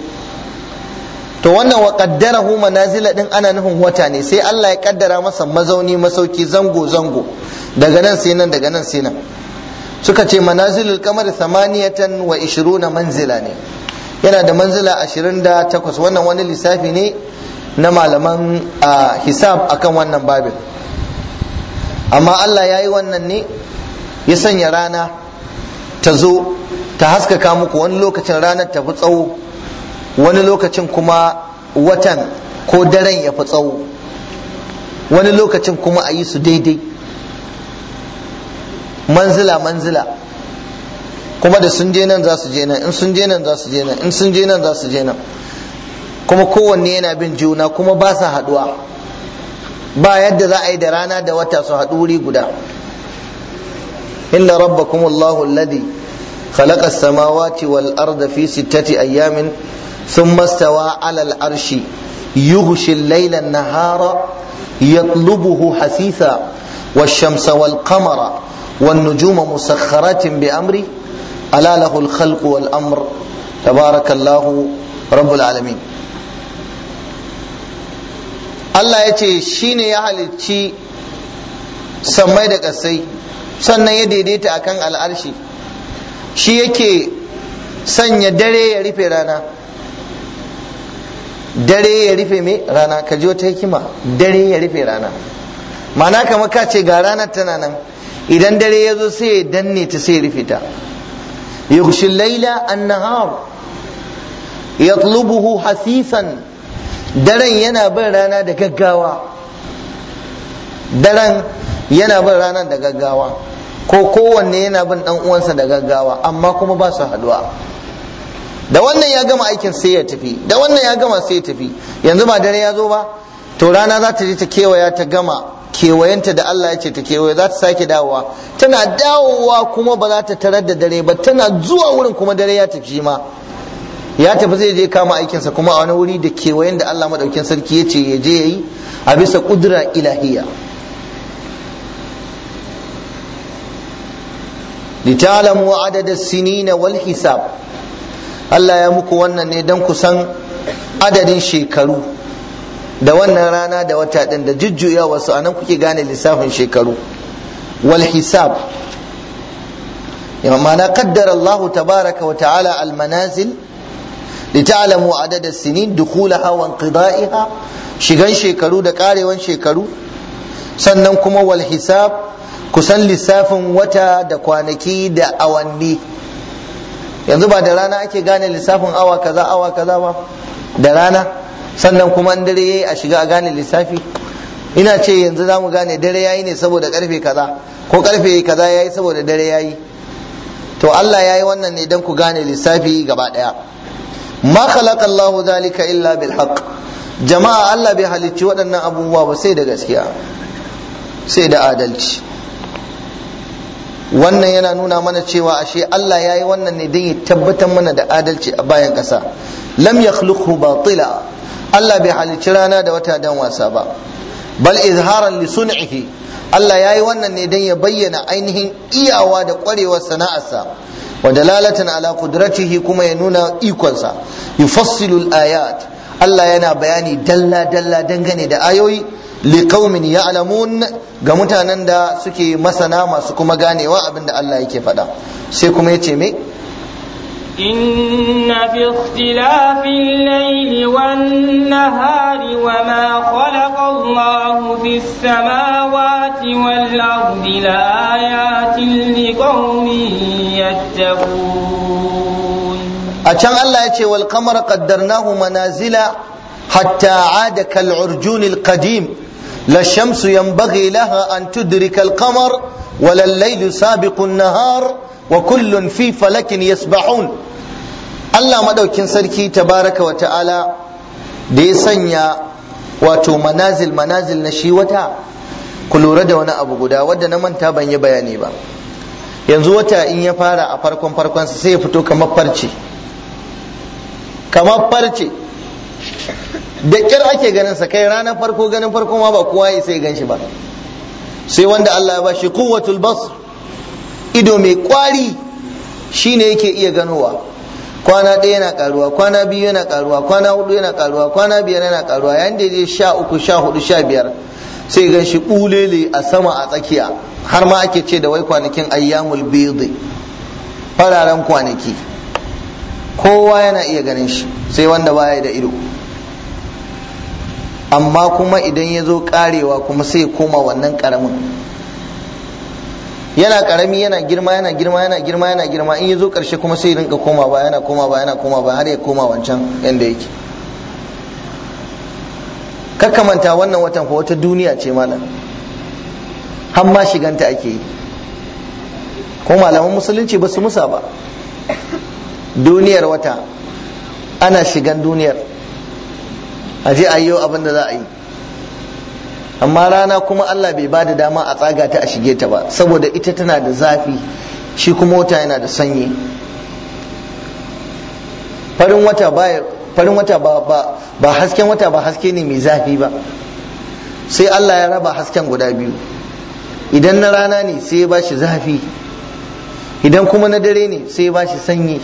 to wannan wa qaddarahu manazila din ana nufin wata ne sai Allah ya kaddara masa mazauni masauki zango zango daga nan sai nan daga nan sai nan suka ce manazilul kamar samaniyatan wa ishiruna manzila ne yana da manzila ashirin da takwas wannan wani lissafi ne na malaman hisab akan wannan babin amma Allah ya yi wannan ne ya sanya rana ta zo ta haskaka muku wani lokacin ranar ta fi tsawo wani lokacin kuma watan ko daren ya fi tsawo wani lokacin kuma a yi su daidai manzila manzila kuma da sun je nan za su je nan in sun je nan za su je nan in sun je nan za su je nan kuma kowanne yana bin juna kuma ba sa haduwa ba yadda za a yi da rana da wata su haɗu wuri guda inna rabbakum allahu alladhi خلق السماوات والأرض في ستة أيام ثم استوى على العرش يغشي الليل النهار يطلبه حثيثا والشمس والقمر والنجوم مسخرات بأمره ألا له الخلق والأمر تبارك الله رب العالمين Allah ya ce shi ne ya halicci sammai da ƙasai sannan ya daidaita akan al'arshi shi yake sanya dare ya rufe rana dare ya rufe me rana ka ji wata hikima dare ya rufe rana ma'ana kamar ka ce ga ranar tana nan idan dare ya zo sai ya danne ta sai ya rufe ta yughshi laila an-nahar yatlubuhu hasisan daren yana bin rana da gaggawa daren yana bin rana da gaggawa ko kowanne yana bin dan uwansa da gaggawa amma kuma ba su haduwa da wannan ya gama aikin sai ya tafi da wannan ya gama sai ya tafi yanzu ba dare ya zo ba to rana za ta je ta kewaya ta gama kewayenta da Allah ya ce ta kewaye za ta sake dawowa tana dawowa kuma ba za ta tarar da dare ba tana zuwa wurin kuma dare ya tafi ma ya tafi zai je kama aikinsa kuma a wani wuri da kewayen da Allah madaukin sarki ya ce ya je ya yi a bisa kudura ilahiyya litalamu adada sinina wal hisab Allah ya muku wannan ne don ku san adadin shekaru da wannan rana da wata din da jujjuya wasu anan kuke gane lissafin shekaru wal hisab ma'ana qaddara Allah tabaraka wa ta'ala al manazil litalamu adada sinin dukhulaha wa inqida'iha shigan shekaru da karewan shekaru sannan kuma wal hisab kusan lissafin wata da kwanaki da awanni yanzu ba da rana ake gane lissafin awa kaza awa kaza ba da rana sannan kuma an dare yayi a shiga a gane lissafi ina ce yanzu za mu gane dare yayi ne saboda karfe kaza ko karfe kaza yayi saboda dare yayi to Allah yayi wannan ne don ku gane lissafi gaba daya ma khalaqa Allah zalika illa bil haqq jama'a Allah bai halicci waɗannan abubuwa ba sai da gaskiya sai da adalci wannan yana nuna mana cewa ashe Allah ya yi wannan ne don ya tabbatar mana da adalci a bayan ƙasa lam yakhluqhu batila Allah bai halicci rana da wata dan wasa ba bal izharan li sun'ihi Allah ya yi wannan ne don ya bayyana ainihin iyawa da ƙwarewar sana'arsa wa dalalatan ala qudratihi kuma ya nuna ikonsa yufassilu al-ayat Allah yana bayani dalla dalla dangane da ayoyi liqaumin ya'lamun ga mutanen da suke masana masu kuma ganewa abinda Allah yake faɗa sai kuma yace me إن في اختلاف الليل والنهار وما خلق الله في السماوات والأرض لآيات لقوم يتقون أتشان الله يتي والقمر قدرناه منازل حتى عاد كالعرجون القديم لا الشمس ينبغي لها أن تدرك القمر ولا الليل سابق النهار وكل في فلك يسبحون Allah madaukin sarki tabaraka wa ta'ala da ya sanya wato manazil manazil na shi wata ku lura da wani abu guda wadda na manta ban yi bayani ba yanzu wata in ya fara a farkon farkon sai ya fito kamar farce kamar farce da kyar ake ganin sa kai ranar farko ganin farko ma ba kowa ya sai gan shi ba sai wanda Allah ya bashi quwwatul basr ido mai kwari shine yake iya ganowa kwana ɗaya yana karuwa kwana biyu yana karuwa kwana hudu yana karuwa kwana biyar yana karuwa yayin da zai sha uku sha hudu sha biyar sai gan shi bulele a sama a tsakiya har ma ake ce da wai kwanakin ayyamul bidi fararen kwanaki kowa yana iya ganin shi sai wanda baya da ido amma kuma idan ya zo karewa kuma sai koma wannan karamin yana karami yana girma yana girma yana girma yana girma in ya zo karshe kuma sai rinka koma ba yana koma ba yana koma ba har ya koma wancan yanda yake kakkamanta wannan watan fa wata duniya ce malam har ma shiganta ake yi ko malaman musulunci ba su musa ba duniyar wata ana shigan duniyar a je a yi abin da za a yi amma rana kuma Allah bai ba da dama a tsaga ta a shige ta ba saboda ita tana da zafi shi kuma wata yana da sanyi farin wata ba farin wata ba ba ba hasken wata ba haske ne mai zafi ba sai Allah ya raba hasken guda biyu idan na rana ne sai ya ba shi zafi idan kuma na dare ne sai ya ba shi sanyi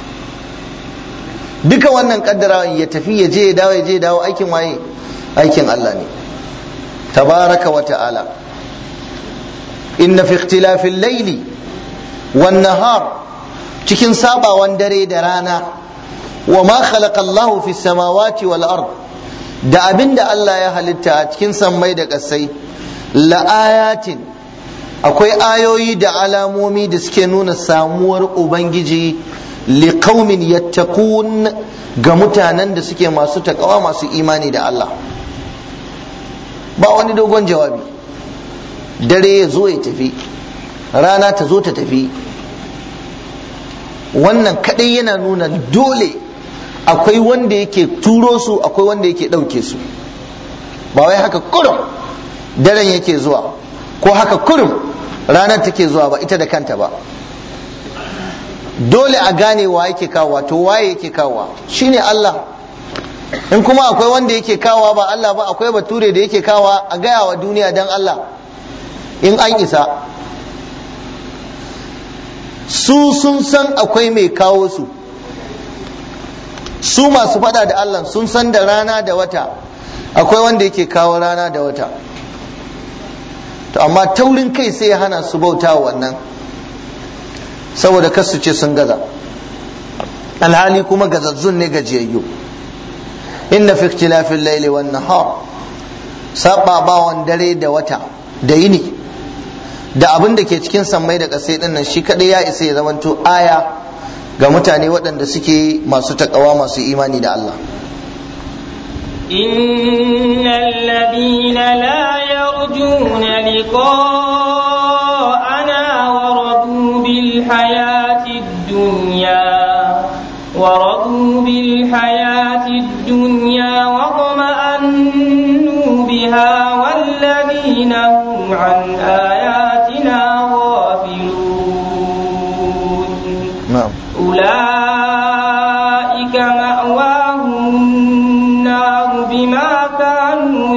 duka wannan kaddara ya tafi ya je ya dawo ya je ya dawo aikin waye aikin Allah ne tabaraka wa ta'ala inna fi ikhtilafil layli wan nahar cikin sabawan dare da rana wa ma khalaqa Allahu fis samawati wal ard da abinda Allah ya halitta a cikin sammai da ƙasai la ayatin akwai ayoyi da alamomi da suke nuna samuwar ubangiji liqaumin yattaqun ga mutanen da suke masu takawa masu imani da Allah ba wani dogon jawabi dare ya zo ya tafi rana ta zo ta tafi wannan kadai yana nuna dole akwai wanda yake turo su akwai wanda yake ɗauke su ba wai haka kurum daren yake zuwa ko haka kurum ranar take zuwa ba ita da kanta ba dole a gane wa yake kawowa to waye yake kawowa shine Allah in kuma akwai wanda yake kawowa ba Allah ba akwai bature da yake kawowa a gaya wa duniya dan Allah in an isa su sun san akwai mai kawo su su masu fada da Allah sun san da rana da wata akwai wanda yake kawo rana da wata to amma taurin kai sai ya hana su bauta wannan saboda kasu ce sun gaza alhali kuma gazazzun ne gajiyayyu inna fi ikhtilafil layli wan nahar sababawan dare da wata da yini da abin da ke cikin sammai da ƙasai din nan shi kadai ya isa ya zamanto aya ga mutane waɗanda suke masu takawa masu imani da Allah إن الذين لا يرجون لقاءنا ورضوا بالحياة الدنيا ورضوا بالحياة الدنيا واطمأنوا بها والذين هم عن آياتنا غافلون na'am أولئك مأواهم النار بما كانوا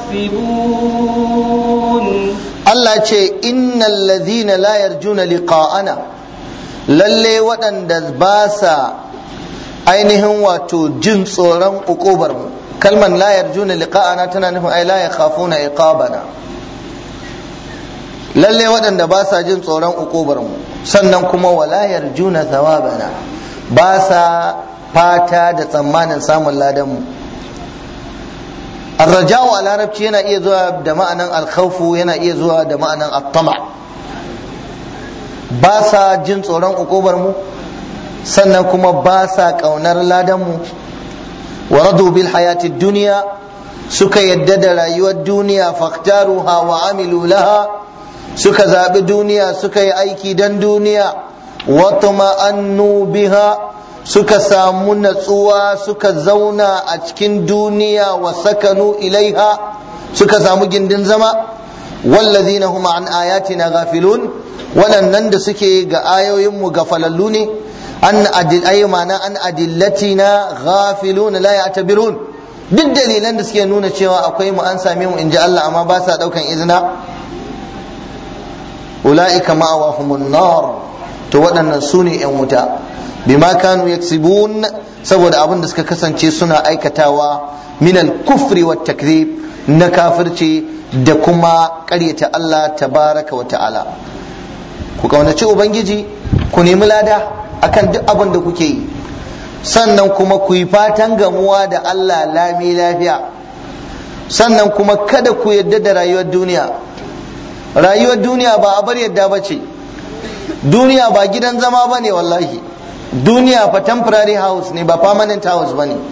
يكسبون Allah ce innal ladhina la yarjuna liqa'ana lalle waɗanda ba sa ainihin wato jin tsoron uƙubar mu kalman la yarjuna liqa'ana tana nufin ai la yakhafuna iqabana lalle waɗanda ba sa jin tsoron uƙubar mu sannan kuma wala yarjuna thawabana ba sa fata da tsammanin samun ladan mu الرجاء a larabci yana iya zuwa da ma'anan alkhawfu yana iya zuwa da ma'anan attama ba sa jin tsoron ukubar mu sannan kuma ba sa kaunar ladan mu wa radu bil hayati duniya suka yadda da rayuwar duniya faktaruha wa amilu laha suka zaɓi duniya suka yi aiki dan duniya wa tuma'annu biha suka samu natsuwa suka zauna a cikin duniya wa sakanu ilaiha suka samu gindin zama wallazina hum an ayatina ghafilun waɗannan da suke ga ayoyinmu gafalallu ne an adil aymana an adillatina ghafilun la ya'tabirun duk dalilan da suke nuna cewa akwai mu an same mu inji Allah amma ba sa daukan izina ulaika ma'awahumun nar to waɗannan su ne 'yan wuta bima kanu yaksibun saboda abin da suka kasance suna aikatawa min al-kufri wa takzib na kafirci da kuma ƙaryata Allah tabaraka wa ta'ala ku kaunaci ubangiji ku nemi lada akan duk abin da kuke yi sannan kuma ku yi fatan gamuwa da Allah lami lafiya sannan kuma kada ku yadda da rayuwar duniya rayuwar duniya ba a bar yadda ba ce duniya ba gidan zama ba ne wallahi duniya fa temporary house ne ba permanent house ba ne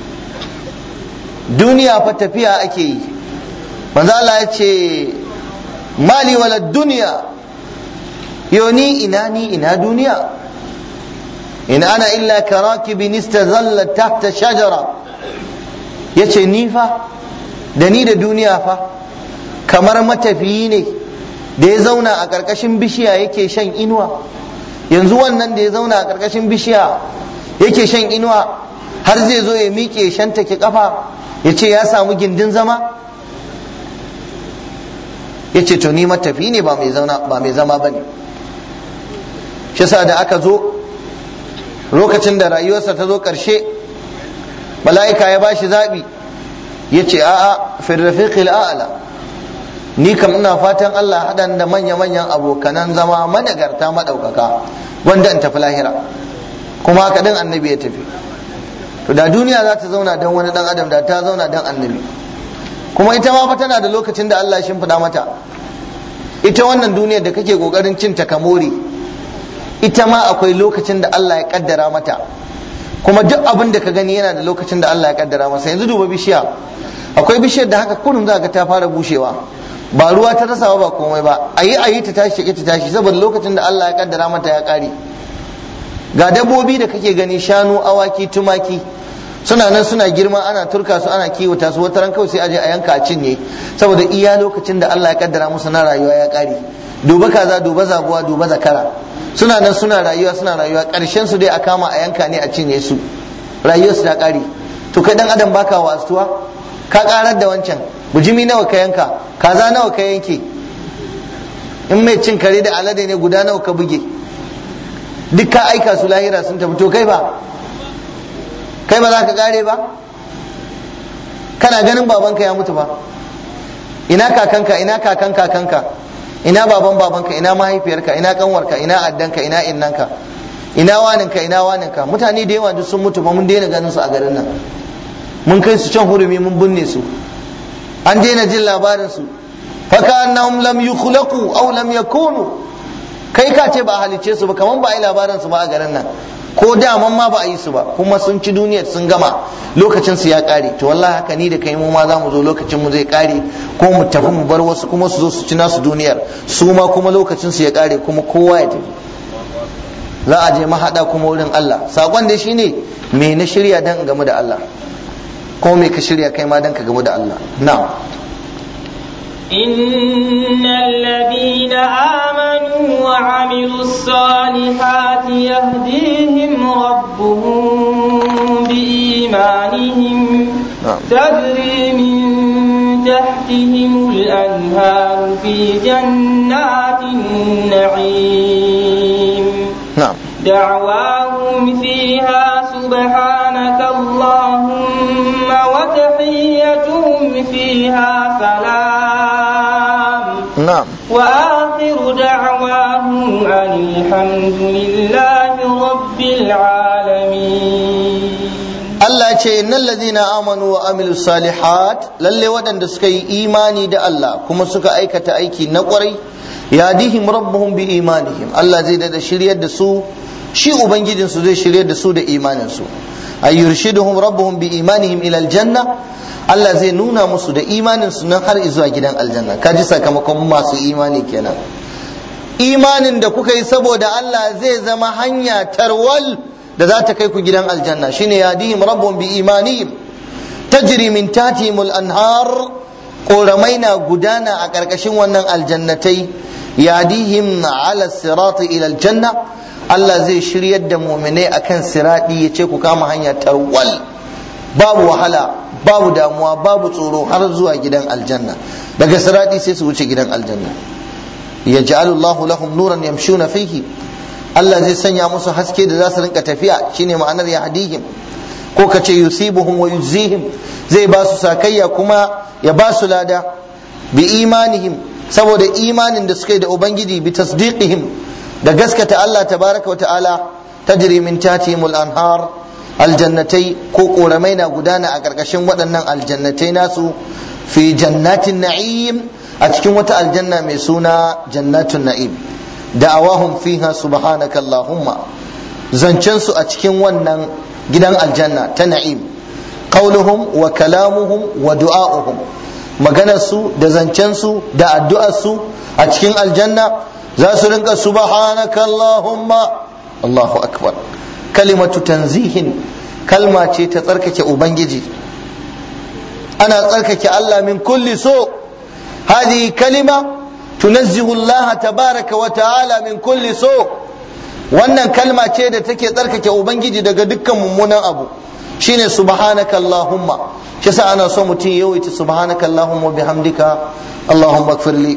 duniya fa tafiya ake yi manzo Allah ya ce mali wala duniya yoni ina ni ina duniya in ana illa karakibin istazalla tahta shajara yace ni fa da ni da duniya fa kamar matafiyi ne da ya zauna a ƙarƙashin bishiya yake shan inuwa yanzu wannan da ya zauna a ƙarƙashin bishiya yake shan inuwa har zai zo ya miƙe shan take kafa ya ce ya samu gindin zama ya ce to ni matafi ne ba mai zama ba ne shi sa da aka zo lokacin da rayuwarsa ta zo ƙarshe mala'ika ya ba shi zaɓi ya ce a'a firrafiqil a'la ni kam ina fatan Allah haɗan da manya-manyan abokanan zama managarta maɗaukaka wanda in tafi lahira kuma haka ɗin annabi ya tafi to da duniya za ta zauna don wani ɗan adam da ta zauna don annabi kuma ita ma fa tana da lokacin da Allah ya shimfiɗa mata ita wannan duniyar da kake ƙoƙarin cin ta kamori ita ma akwai lokacin da Allah ya kaddara mata kuma duk abin da ka gani yana da lokacin da Allah ya kaddara masa yanzu duba bishiya akwai bishiyar da haka kurun za ga ta fara bushewa ba ruwa ta rasawa ba komai ba a yi a yi ta tashi ta tashi saboda lokacin da Allah ya kaddara mata ya kare ga dabbobi da kake gani shanu awaki tumaki suna nan suna girma ana turka su ana kiwata su wata ran kawai sai aje a yanka a cinye saboda iya lokacin da Allah ya kaddara musu na rayuwa ya kare duba kaza duba zabuwa duba zakara suna nan suna rayuwa suna rayuwa karshen su dai a kama a yanka ne a cinye su rayuwar su ta kare to kai dan adam baka wasuwa ka karar da wancan bujimi nawa ka yanka kaza nawa ka yanke in mai cin kare da alade ne guda nawa ka buge duk ka aika su lahira sun tafi to kai ba kai ba za ka kare ba kana ganin babanka ya mutu ba ina kakanka ina kakan kakanka ina baban babanka ina mahaifiyarka ina kanwarka ina addanka ina innanka ina waninka ina waninka mutane da yawa duk sun mutu ba mun daina ganin su a garin nan mun kai su can hurumi mun binne su an daina jin labarin su faka annahum lam yukhlaqu aw lam yakunu kai ka ce ba halicce su ba kaman ba a yi labarin su ba a garin nan ko daman ma ba a yi su ba kuma sun ci duniyar sun gama lokacin su ya kare to wallahi haka ni da kai mu ma za mu zo lokacin mu zai kare ko mu tafi mu bar wasu kuma su zo su ci nasu duniyar su ma kuma lokacin su ya kare kuma kowa ya tafi za a je mahada kuma wurin Allah sakon da shine me na shirya dan game da Allah ko me ka shirya kai ma dan ka game da Allah na'am إن الذين آمنوا وعملوا الصالحات يهديهم ربهم بإيمانهم تجري من تحتهم الأنهار في جنات النعيم نعم دعواهم فيها سبحانك اللهم وتحيتهم فيها سلام نعم وآخر دعواهم أن الحمد لله رب العالمين Allah ce innal ladina amanu wa amilus salihat lalle waɗanda suka yi imani da Allah kuma suka aikata aiki na ƙwarai yadihim rabbuhum bi imanihim Allah zai da shiryar da su shi ubangijin su zai shiryar da su da imanin su ay yurshiduhum rabbuhum bi imanihim ila aljanna Allah zai nuna musu da imanin su nan har zuwa gidan aljanna kaji sakamakon masu imani kenan imanin da kuka yi saboda Allah zai zama hanya tarwal da za ta kai ku gidan aljanna shine yadihim rabbun bi imanihim tajri min tatihim al-anhar koramai na gudana a ƙarƙashin wannan aljannatai yadihim ala sirati ila aljanna Allah zai shiryar da mu'minai akan siradi ya ce ku kama hanya tarwal babu wahala babu damuwa babu tsoro har zuwa gidan aljanna daga siradi sai su wuce gidan aljanna yaj'alullahu lahum nuran yamshuna fihi Allah zai sanya musu haske da za su rinka tafiya shine ma'anar ya hadihim ko ka ce yusibuhum wa yuzihim zai ba su sakayya kuma ya ba su lada bi imanihim saboda imanin da suka yi da ubangiji bi tasdiqihim da gaskata Allah tabaraka wa ta'ala tajri min tatihim al-anhar aljannatai ko koramai na gudana a karkashin waɗannan aljannatai nasu fi jannatin na'im a cikin wata aljanna mai suna jannatun na'im da'awahum fiha subhanaka allahumma zancen su a cikin wannan gidan aljanna ta na'im qauluhum wa kalamuhum wa du'a'uhum maganar su da zancen su da addu'ar su a cikin aljanna za su rinka subhanaka allahumma allahu akbar kalimatu tanzihin kalma ce ta tsarkake ubangiji ana tsarkake Allah min kulli so hadi kalima تنزه الله تبارك وتعالى من كل سوء wannan kalma ce da take tsarkake ubangiji daga dukkan mummunan abu shine subhanaka allahumma shi yasa ana so mutum ya yawaita subhanaka allahumma bihamdika allahumma ighfirli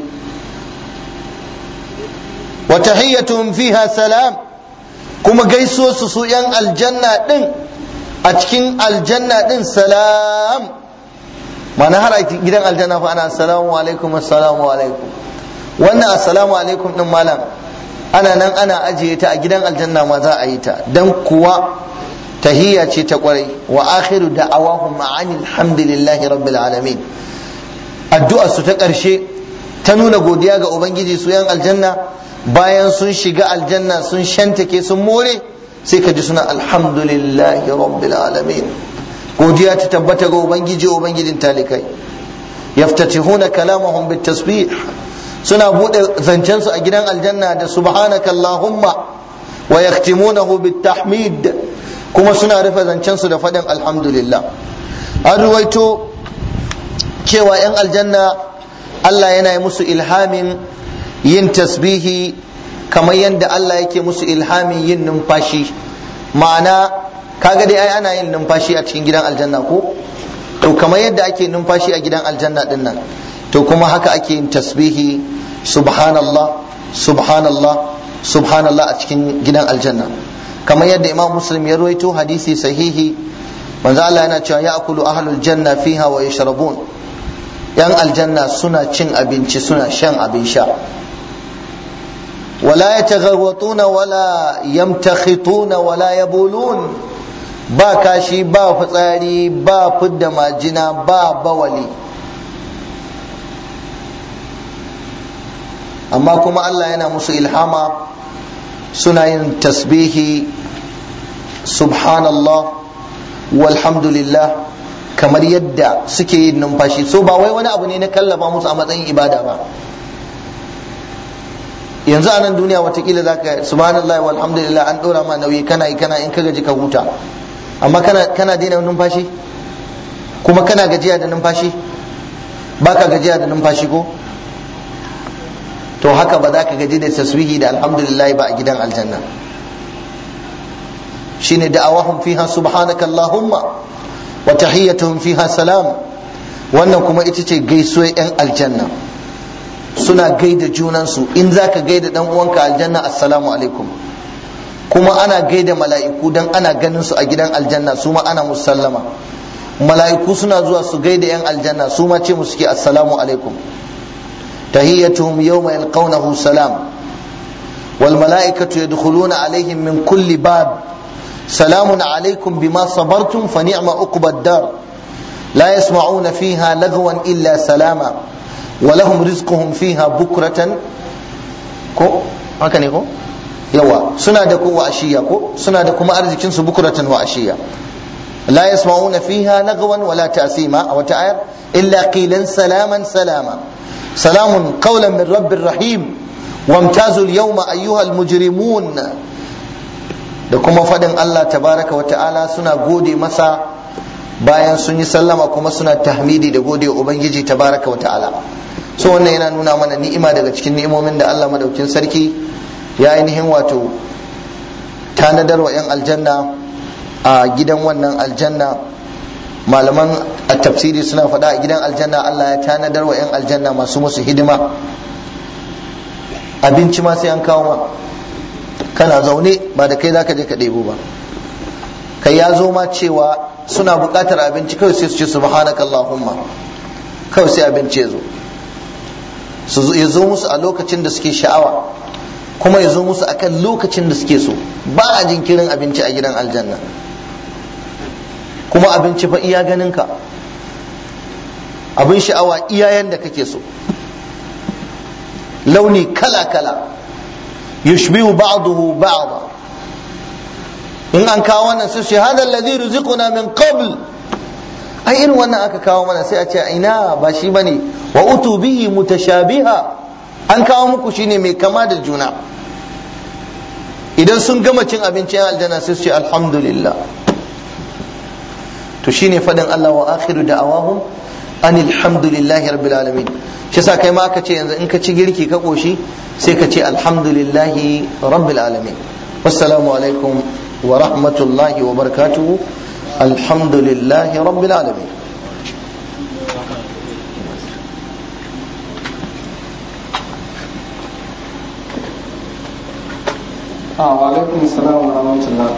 wa tahiyyatuhum fiha salam kuma gaisuwar su su yan aljanna din a cikin aljanna din salam ma'ana har a gidan aljanna fa ana assalamu alaikum assalamu alaikum wannan assalamu alaikum din malam ana nan ana ajiye ta a gidan aljanna ma za a yi ta dan kuwa tahiyya ce ta kwarai wa akhiru da'awahum ma'ani alhamdulillahi rabbil alamin addu'ar su ta karshe ta nuna godiya ga ubangiji su yan aljanna bayan sun shiga aljanna sun shantake sun more sai ka ji suna alhamdulillahi rabbil alamin godiya ta tabbata ga ubangiji ubangijin talikai yaftatihuna kalamahum bit tasbih suna bude zancensu a gidan aljanna da subhanaka allahumma wa yaktimunahu bit tahmid kuma suna rufe zancensu da faɗin alhamdulillah an ruwaito cewa 'yan aljanna Allah yana yi musu ilhamin yin tasbihi kamar yadda Allah yake musu ilhamin yin numfashi ma'ana kaga dai ai ana yin numfashi a cikin gidan aljanna ko to kamar yadda ake numfashi a gidan aljanna din nan to kuma haka ake yin tasbihi subhanallah subhanallah subhanallah a cikin gidan aljanna kamar yadda imam muslim ya ruwaito hadisi sahihi manzo Allah yana cewa ya akulu ahlul janna fiha wa yashrabun yan aljanna suna cin abinci suna shan abin sha wala yatagharwatuna wala yamtakhituna wala yabulun ba kashi ba fitsari ba fidda majina ba bawali amma kuma Allah yana musu ilhama suna yin tasbihi subhanallah walhamdulillah kamar yadda suke yin numfashi so ba wai wani abu ne na kallafa musu a matsayin ibada ba yanzu a nan duniya watakila za ka subhanallah walhamdulillah an ɗora ma nauyi kana yi kana in ka gaji ka huta amma kana kana daina numfashi kuma kana gajiya da numfashi baka gajiya da numfashi ko to haka ba za ka gaji da taswihi da alhamdulillah ba a gidan aljanna shine da'awahum fiha subhanaka allahumma wa tahiyyatuhum fiha salam wannan kuma ita ce gaisuwar yan aljanna suna gaida junansu in za ka gaida dan uwanka aljanna assalamu alaikum kuma ana gaida mala'iku dan ana ganin su a gidan aljanna su ma ana musallama mala'iku suna zuwa su gaida yan aljanna su ma ce musu ke assalamu alaikum tahiyyatuhum yawma yalqawnahu salam wal mala'ikatu yadkhuluna alaihim min kulli bab salamun alaikum bima sabartum fa ni'ma uqbad dar la yasma'una fiha lagwan illa salama wa lahum rizquhum fiha bukratan ko haka ne ko yawa suna da ko ashiya ko suna da kuma arzikin su bukratan wa ashiya la yasma'una fiha lagwan wala ta'sima aw ta'ayar illa qilan salaman salama salamun qawlan min rabbir rahim wamtazu al-yawma ayyuha al-mujrimun da kuma fadin Allah tabaraka wa ta'ala suna gode masa bayan sun yi sallama kuma suna tahmidi da gode wa ubangiji tabaraka wa ta'ala so wannan yana nuna mana ni'ima daga cikin ni'imomin da Allah madaukin sarki ya ainihin wato tanadar wa 'yan aljanna a gidan wannan aljanna malaman a tafsiri suna faɗa a gidan aljanna Allah ya tanadar wa 'yan aljanna masu musu hidima abinci ma sai an kawo ma kana zaune ba da kai zaka je ka ɗebo ba kai ya zo ma cewa suna buƙatar abinci kawai sai su ce subhanaka allahumma kawai sai abinci ya zo su ya zo musu a lokacin da suke sha'awa kuma ya zo musu akan lokacin da suke so ba a jinkirin abinci a gidan aljanna kuma abinci fa iya ganin ka abin sha'awa iya yanda kake so launi kala kala yushbihu ba'dahu ba'da in an kawo wannan sai hada alladhi ruziquna min qabl ai irin wannan aka kawo mana sai a ce ina ba shi bane wa utu bihi mutashabiha an kawo muku shine mai kama da juna idan sun gama cin abincin aljanna sai su ce alhamdulillah to shine fadin Allah wa akhiru da'awahum anil hamdulillahi rabbil alamin shi yasa kai ma aka ce yanzu in ka ci girki ka koshi sai ka ce alhamdulillahi rabbil alamin wassalamu alaikum wa rahmatullahi wa barakatuhu alhamdulillahi rabbil alamin wa alaikum salam wa rahmatullah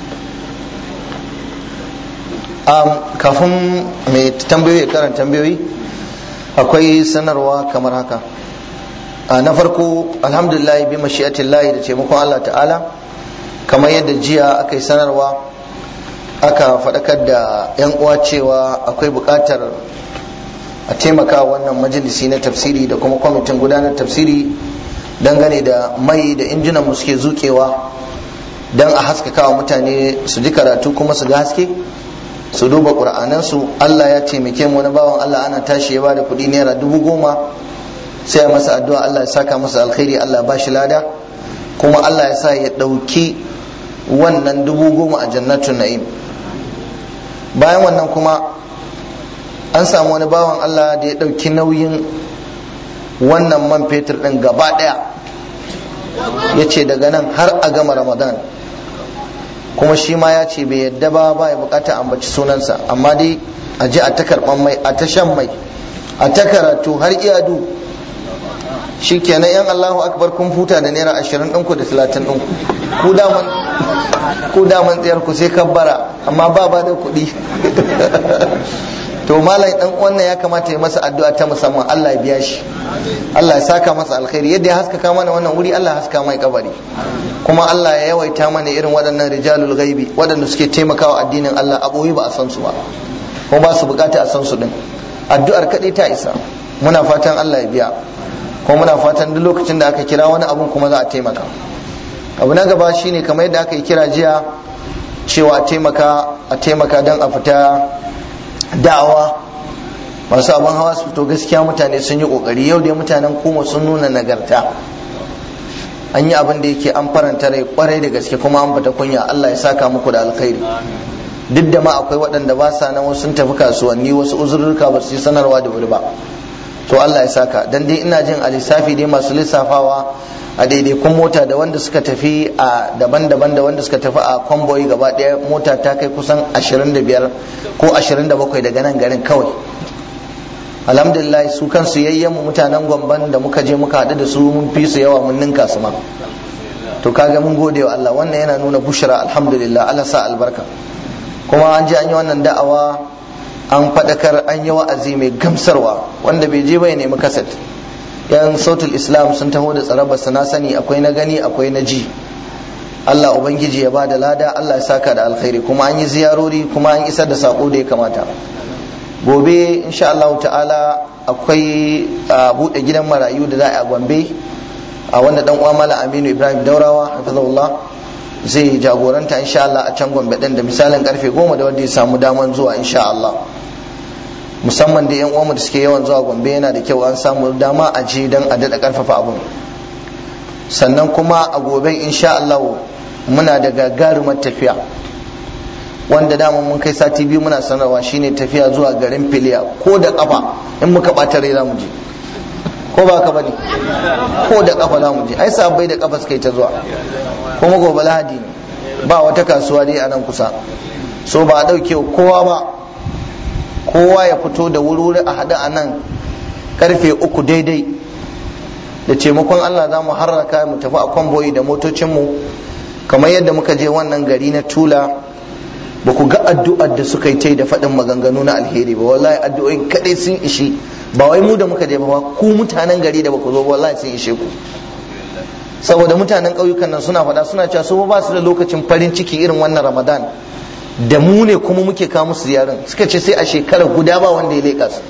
um, kafin mai tambayoyi karan tambayoyi akwai sanarwa kamar haka uh, na farko alhamdulillah bi mashi'atillahi da taimakon Allah ta'ala kamar yadda jiya aka yi sanarwa aka faɗakar da 'yan uwa cewa akwai buƙatar a taimaka wannan majalisi na tafsiri da kuma kwamitin gudanar tafsiri dangane da mai da injinan mu suke zukewa don a haskaka wa mutane su ji karatu kuma su ga haske su duba ƙur'anansu Allah ya taimake mu wani bawan Allah ana tashi ya bada kuɗi naira dubu goma sai a masa addu'a Allah ya saka masa alkhairi Allah ya bashi lada kuma Allah ya sa ya ɗauki wannan dubu goma a jannatun na'im bayan wannan kuma an samu wani bawan Allah da ya ɗauki nauyin wannan man fetur ɗin gaba ɗaya ya ce daga nan har a gama ramadan kuma shi ma ya ce bai yadda ba ba ya bukata ambaci sunansa amma dai a ji a ta karban mai a ta shan mai a ta karatu har iyadu shi kenan yan Allahu akbar kun futa da naira ashirin ɗinku da talatin ɗinku ku daman ku daman tsayar ku sai kabbara amma ba ba da kuɗi to malam dan wannan ya kamata ya masa addu'a ta musamman Allah ya biya shi Allah ya saka masa alkhairi yadda ya haskaka mana wannan wuri Allah ya haska mai kabari kuma Allah ya yawaita mana irin waɗannan rijalul ghaibi waɗanda suke taimakawa addinin Allah a boye ba a san su ba kuma ba su bukata a san su din addu'ar kaɗai ta isa muna fatan Allah ya biya kuma muna fatan duk lokacin da aka kira wani abun kuma za a taimaka abu na gaba shine kamar yadda aka yi kira jiya cewa a taimaka a taimaka don a fita da'awa masu abin hawa su fito gaskiya mutane sun yi kokari yau dai mutanen kuma sun nuna nagarta an yi abin da yake an faranta rai kwarai da gaske kuma an fita kunya Allah ya saka muku da alkhairi duk da ma akwai waɗanda ba sa nan sun tafi kasuwanni wasu uzurruka ba su yi sanarwa da wuri ba to Allah ya saka dan dai ina jin a lissafi dai masu lissafawa a daidaikun mota da wanda suka tafi a daban-daban da wanda suka tafi a kwamboyi gaba ɗaya mota ta kai kusan 25 ko 27 daga nan garin kawai alhamdulillah su kansu yayyen mutanen gwamban da muka je muka haɗu da su mun fi su yawa mun ninka su ma to kaga mun gode wa Allah wannan yana nuna bushra alhamdulillah Allah sa albarka kuma an je an yi wannan da'awa an faɗakar an yi wa'azi mai gamsarwa wanda bai je bai nemi kaset yan sautul islam sun taho da tsarabarsa na sani akwai na gani akwai na ji Allah ubangiji ya bada lada Allah ya saka da alkhairi kuma an yi ziyarori kuma an isar da sako da ya kamata gobe insha Allah ta'ala akwai buɗe gidan marayu da za a gombe a wanda dan uwa mala aminu ibrahim daurawa hafizahullah zai jagoranta insha Allah a can gombe din da misalin karfe goma da wanda ya samu daman zuwa insha Allah musamman da yan uwanmu da suke yawan zuwa gombe yana da kyau an samu dama a je don a daɗa ƙarfafa abun sannan kuma a gobe insha Allah muna da gagarumar tafiya wanda dama mun kai sati biyu muna sanarwa shine tafiya zuwa garin filiya ko da kafa in muka ɓata rai za mu je ko ba ka bane ko da kafa za mu je ai sabai da kafa suka yi ta zuwa kuma gobe lahadi ne ba wata kasuwa dai a nan kusa so ba a ɗauke kowa ba kowa ya fito da wuri a haɗu a nan karfe uku daidai da taimakon Allah za mu harraka mu tafi a kwamboyi da motocinmu kamar yadda muka je wannan gari na tula ba ku ga addu'ar da suka yi ta da faɗin maganganu na alheri ba wallahi addu'o'in kaɗai sun ishi ba wai mu da muka je ba ku mutanen gari da ba ku zo wallahi sun ishe ku saboda mutanen ƙauyukan nan suna faɗa suna cewa su ba su da lokacin farin ciki irin wannan ramadan da mu ne kuma muke kawo musu ziyaran suka ce sai a shekarar guda ba wanda ya leƙa su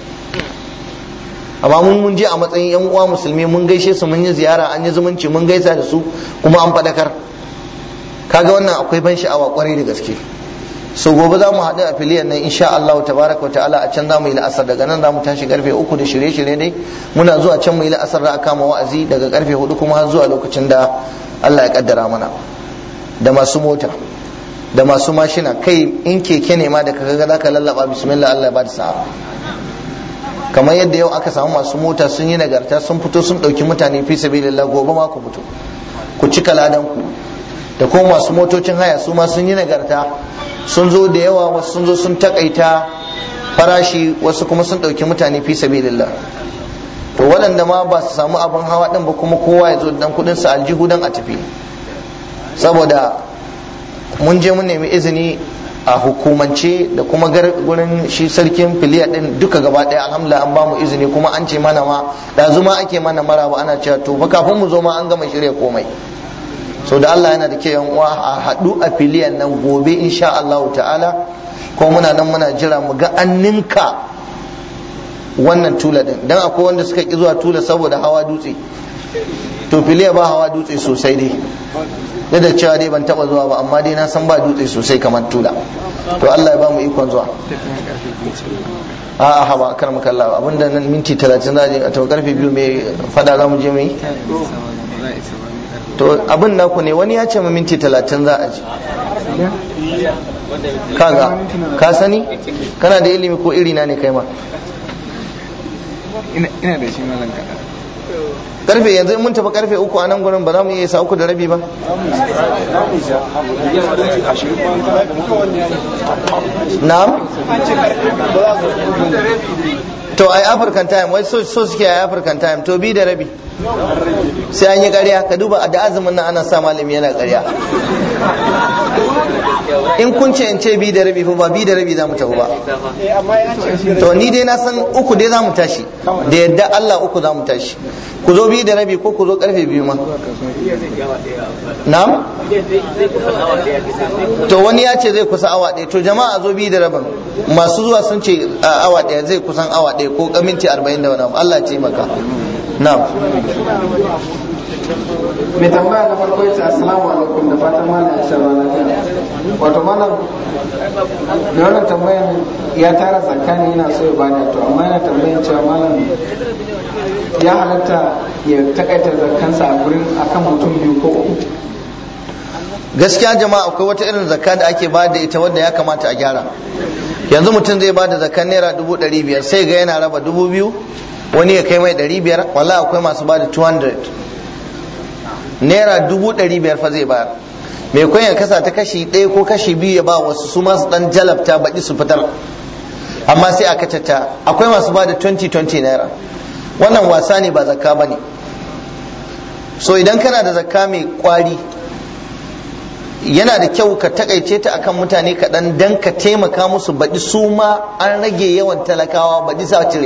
amma mun mun je a matsayin yan uwa musulmi mun gaishe su mun yi ziyara an yi zumunci mun gaisa da su kuma an fadakar kaga wannan akwai ban sha'awa kwarai da gaske so gobe za mu haɗu a filiyan nan insha Allah tabaraka ta'ala a can za mu yi la'asar daga nan za mu tashi karfe uku da shirye-shirye dai muna zuwa can mu yi la'asar da a kama wa'azi daga karfe hudu kuma har zuwa lokacin da Allah ya kaddara mana da masu mota da masu mashina kai in keke ne ma da kaga za ka lallaba bismillah Allah ya bada sa'a kamar yadda yau aka samu masu mota sun yi nagarta sun fito sun ɗauki mutane fi sabilillah gobe ma ku fito ku cika ladan ku da kuma masu motocin haya su ma sun yi nagarta sun zo da yawa wasu sun zo sun takaita farashi wasu kuma sun ɗauki mutane fi sabilillah to waɗanda ma ba su samu abin hawa ɗin ba kuma kowa ya zo dan kuɗin sa aljihu dan a tafi saboda mun je mun nemi izini a hukumance da kuma gurin shi sarkin filiya din duka gaba daya alhamdulillah an bamu izini kuma an ce mana ma da zuma ake mana maraba ana cewa to fa kafin mu zo ma an gama shirya komai so da Allah yana da ke yan uwa a haɗu a filiyan nan gobe insha Allah ta'ala ko muna nan muna jira mu ga an ninka wannan tula din dan akwai wanda suka ki zuwa tula saboda hawa dutse to filiya ba hawa dutse sosai dai da da cewa dai ban taba zuwa ba amma dai na san ba dutse sosai kamar tula to Allah ya ba mu ikon zuwa a a haba kar mu kalla abinda nan minti 30 za a to karfe biyu mai fada za mu je mai to abin naku ne wani ya ce mu minti 30 za a ji kaga ka sani kana da ilimi ko irina ne kai ma ina da shi malam kaɗan karfe yanzu mun tafi karfe uku a nan gurin ba za mu iya sa uku da rabi ba na'am to ai african time wai so so suke ai african time to bi da rabi sai an yi ƙarya ka duba da azumin nan ana sa malami yana ƙarya in kun ce in ce bi da rabi fa ba bi da rabi za mu tafi ba to ni dai na san uku dai za mu tashi da yadda Allah uku za mu tashi ku zo bi da rabi ko ku zo karfe biyu ma na'am to wani ya ce zai kusa awa ɗaya to jama'a zo bi da rabin masu zuwa sun ce awa ɗaya zai kusan awa ɗaya ko minti arba'in da wani Allah ce maka na'am mai tambaya na farko yace assalamu alaikum da fatan malam ya sharwa lafiya wato malam da wannan tambayan ya tara zakka ne yana so ya bada to amma yana tambayan cewa malam ya halatta ya takaita zakkansa a gurin akan mutum biyu ko uku gaskiya jama'a akwai wata irin zakka da ake ba da ita wadda ya kamata a gyara yanzu mutum zai ba da zakkan naira dubu ɗari biyar sai ga yana raba dubu biyu wani ya kai mai ɗari biyar wala akwai masu ba da 200 naira dubu ɗari biyar fa zai bayar mai kwan ya kasa ta kashi ɗaya ko kashi biyu ya ba wasu su masu ɗan jalabta baɗi su fitar amma sai aka cata akwai masu ba da 20-20 naira wannan wasa ne ba zakka ba ne so idan kana da zakka mai kwari yana da kyau ka takaice ta akan mutane kaɗan dan ka taimaka musu baɗi su ma an rage yawan talakawa baɗi sa cire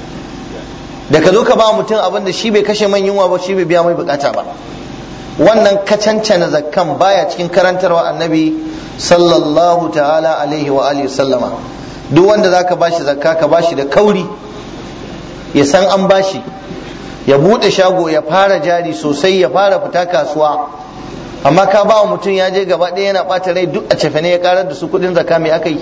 da ka zo ka ba mutum abin da shi bai kashe man yunwa ba shi bai biya mai bukata ba wannan kacancana zakkan baya cikin karantarwa annabi sallallahu ta'ala alaihi wa alihi sallama duk wanda zaka bashi zakka ka bashi da kauri ya san an bashi ya bude shago ya fara jari sosai ya fara fita kasuwa amma ka ba wa mutum ya je gaba ɗaya yana ɓata rai duk a cefane ya karar da su kuɗin zakka me aka yi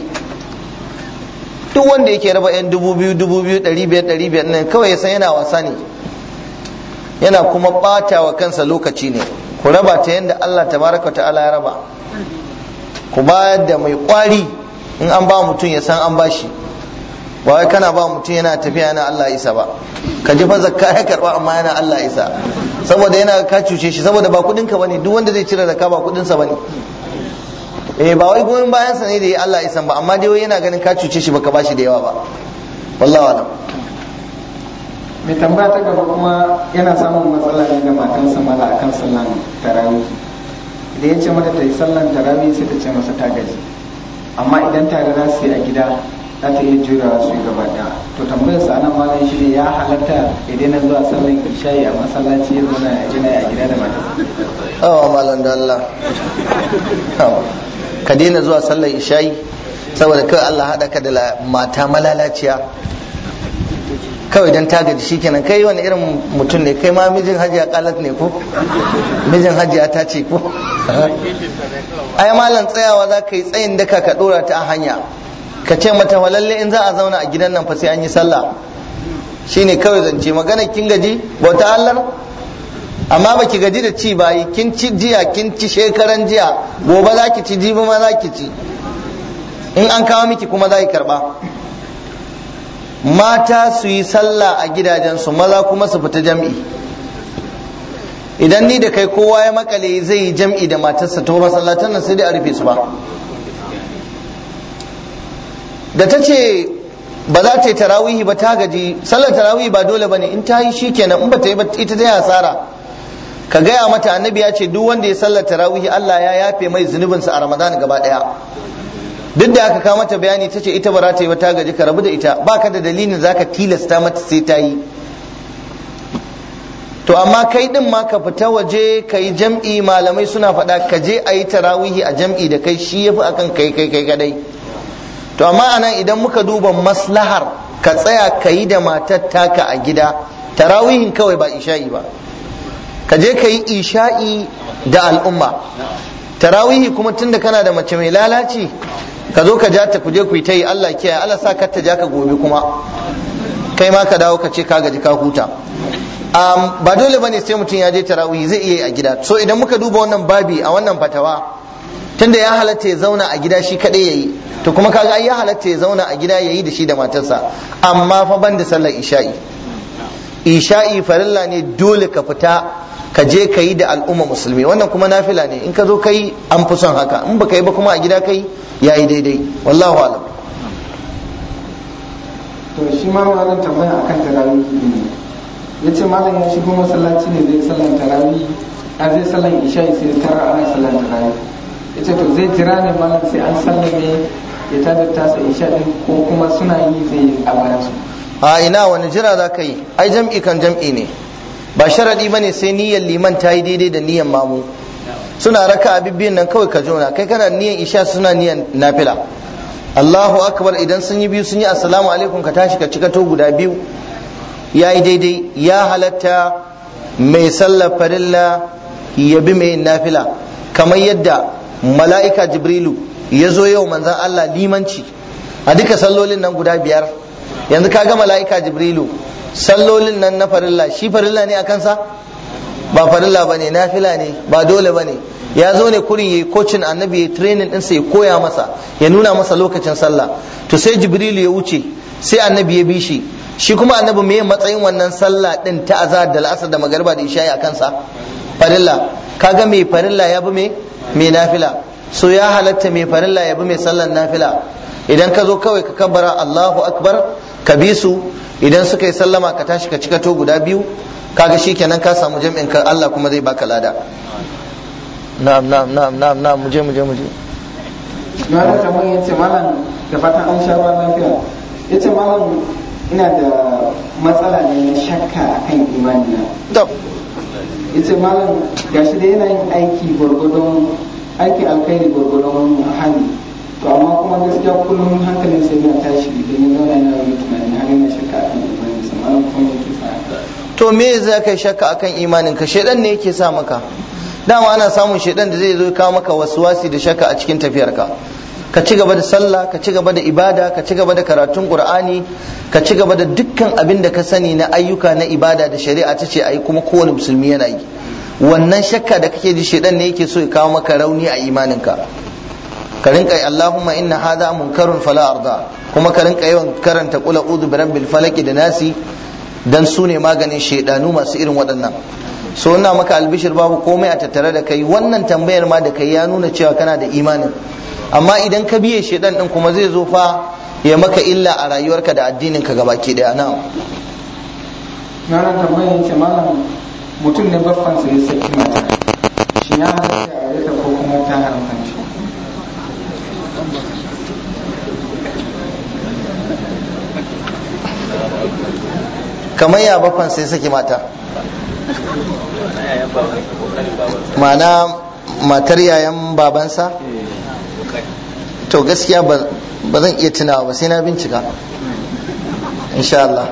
duk wanda yake raba yan dubu biyu dubu biyu ɗari biyar ɗari biyar nan kawai ya san yana wasa ne yana kuma ɓata wa kansa lokaci ne ku raba ta yadda Allah tabaraka ta'ala ya raba ku bayar da mai kwari in an ba mutum ya san an bashi ba wai kana ba mutum yana tafiya yana Allah isa ba ka ji fa zakka ya karba amma yana Allah isa saboda yana ka cuce shi saboda ba kudin ka bane duk wanda zai cire zakka ba kudin sa bane eh ba wai goyon bayan sa ne da ya Allah isa ba amma dai wai yana ganin ka cuce shi baka bashi da yawa ba wallahi alam mai tambaya ta gaba kuma yana samun matsala ne da matansa mala akan sallan tarawih da ya ce mata ta yi sallan tarawih sai ta ce masa ta gaji amma idan tare za su yi a gida za ta iya jurawa su yi gaba ɗaya to tambayar sa nan malam shi ne ya halatta idan na zuwa sallan isha'i a masallaci ya zauna a gina a gida da matarsa awa malam da Allah ka daina zuwa sallar isha'i saboda kawai Allah haɗa ka da mata malalaciya kawai dan ta gaji shikenan kai wani irin mutum ne kai ma mijin hajiya kalat ne ko mijin hajiya ta ce ko ai malam tsayawa za ka yi tsayin daka ka dora ta a hanya ka ce mata walalle in za a zauna a gidan nan fa sai an yi sallah shine kawai zance magana kin gaji bauta Allah amma baki gaji da ci bayi kin ci jiya kin ci shekaran jiya gobe za ki ci jibi ma za ki ci in an kawo miki kuma za ki karba mata su yi sallah a gidajensu maza kuma su fita jam'i idan ni da kai kowa ya makale zai yi jam'i da matarsa to masallatan nan sai dai a rufe su ba da ta ce ba za ta yi tarawihi ba ta gaji sallar tarawihi ba dole ba ne in ta yi shi kenan in ba ta yi ba ita ta yi hasara ka gaya mata annabi ya ce duk wanda ya sallar tarawihi Allah ya yafe mai zunubinsa a ramadan gaba daya duk da aka kawo mata bayani ta ce ita ba za ta yi ba ta gaji ka rabu da ita ba ka da dalilin za ka tilasta mata sai ta yi to amma kai din ma ka fita waje ka yi jam'i malamai suna faɗa ka je a yi tarawihi a jam'i da kai shi yafi akan kai kai kai kadai to amma anan idan muka duba maslahar ka tsaya ka yi da matar taka a gida tarawihin kawai ba isha'i ba ka je ka yi isha'i da al'umma tarawihi kuma tunda kana da mace mai lalaci ka zo ka ja ta kuje ku yi ta yi Allah kiyaye Allah sa ka ta ja ka gobe kuma kai ma ka dawo ka ce ka gaji ka huta um, ba dole bane sai mutum ya je tarawihi zai iya yi a gida so idan muka duba wannan babi a wannan fatawa tunda ya halatta ya zauna a gida shi kadai yayi to kuma kaga ai ya halatta ya zauna a gida yayi da shi da matarsa amma fa ban da sallar isha'i isha'i farilla ne dole ka fita ka je ka yi da al'umma musulmi wannan kuma nafila ne in ka zo kai an fi son haka in baka yi ba kuma a gida kai yayi daidai wallahu alam to shi ma wannan tambaya akan tarawih ne ya ce malam ya shigo masallaci ne zai sallan tarawih a zai sallan isha sai tara ana sallan tarawih ya ce to zai jira ne malam sai an sallame ya tada tasa isha din ko kuma suna yi zai yi a bayan su a ina wani jira za ka yi ai jam'i kan jam'i ne ba sharadi bane sai niyyar liman ta yi daidai da niyyar mamu suna raka bibbiyin nan kawai ka jona kai kana niyyar isha suna niyyar nafila Allahu akbar idan sun yi biyu sun yi assalamu alaikum ka tashi ka cika to guda biyu ya yi daidai ya halatta mai sallar farilla ya bi mai nafila kamar yadda mala'ika jibrilu ya zo yau manzan Allah limanci a duka sallolin nan guda biyar yanzu ka ga mala'ika jibrilu sallolin nan na farilla shi farilla ne a kansa ba farilla ba ne nafila ne ba dole ba ne ya zo ne kurin ya yi kocin annabi ya training ɗinsa ya koya masa ya nuna masa lokacin sallah to sai jibrilu ya wuce sai annabi ya bi shi shi kuma annabi me matsayin wannan sallah din ta azhar da al'asar da magariba da isha'i a kansa farilla kaga mai farilla ya bi me mai nafila so ya halatta mai farilla ya bi mai sallan nafila idan ka zo kawai ka kabbara Allahu akbar ka bi su idan suka yi sallama ka tashi ka cika to guda biyu kaga shikenan ka samu jam'in ka Allah kuma zai baka lada na'am na'am na'am na'am na'am muje muje muje na da tambayin ya ce malam da fatan an sha ruwan lafiya ya ce malam ina da matsala ne na shakka akan imani na to ya ce malam gashi da yana yin aiki gwargwadon aiki alkhairi gwargwadon hali to amma kuma gaskiya kullum hankalin sai yana tashi idan ya zauna yana yin tunani har yana shakka akan imani sa malam kuma yake sa haka to me za ka yi shakka akan imanin ka shedan ne yake sa maka dama ana samun shedan da zai zo ya kawo maka wasuwasi da shakka a cikin tafiyarka ka ci gaba da sallah ka ci gaba da ibada ka ci gaba da karatun qur'ani ka ci gaba da dukkan abin da ka sani na ayyuka na ibada da shari'a ta ce ayi kuma kowane musulmi yana yi wannan shakka da kake ji shedan ne yake so ya kawo maka rauni a imaninka ka rinka yi Allahumma inna hadha munkarun fala arda kuma ka rinka yawan karanta qul a'udhu bi rabbil falaq da nasi dan su ne maganin shedanu masu irin waɗannan so ina maka albishir babu komai a tattare da kai wannan tambayar ma da kai ya nuna cewa kana da imanin amma idan ka biye shedan din kuma zai zo fa ya maka illa a rayuwarka da addinin ka gabaki daya na'am na da tambayin ya ce malam mutum ne baffansa ya saki mata shi ya halatta a aure ta ko kuma ta haramta shi kamar ya bakwan sai saki mata ma'ana matar yayan babansa to gaskiya ba zan iya tunawa ba sai na bincika insha Allah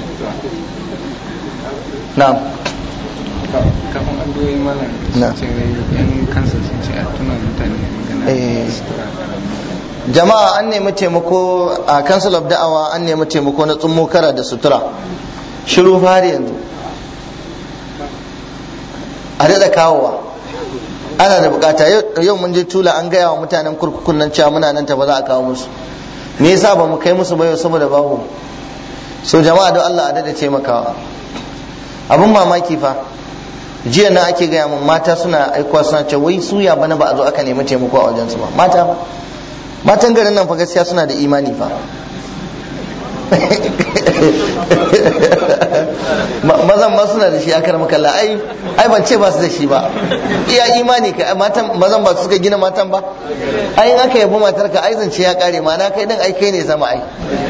na'am kafin addu'o'i malam Na. ce yan kansa sun ce a tuna mutane Eh. magana sutura jama'a an nemi taimako a council of da'awa an nemi taimako na tsummo kara da sutura shiru fari yanzu a daɗa kawowa ana da bukata Yau- yau mun je tula an gaya wa mutanen kurkukun nan cewa muna nan ta ba za a kawo musu me yasa ba mu kai musu ba yau saboda babu so jama'a don Allah a daɗa taimakawa abun mamaki fa jiya na ake gaya mun mata suna aikuwa suna ce wai suya bana ba a zo aka nemi taimako a wajensu ba mata ba matan garin nan fa gaskiya suna da imani fa Ma- mazan ma suna da shi a karamar kalla ai ai ban ce ba su da shi ba iya imani ka matan mazan ba su suka gina matan ba ai in aka yabi matar ka ai zance ya kare ma na kai din ai kai ne zama ai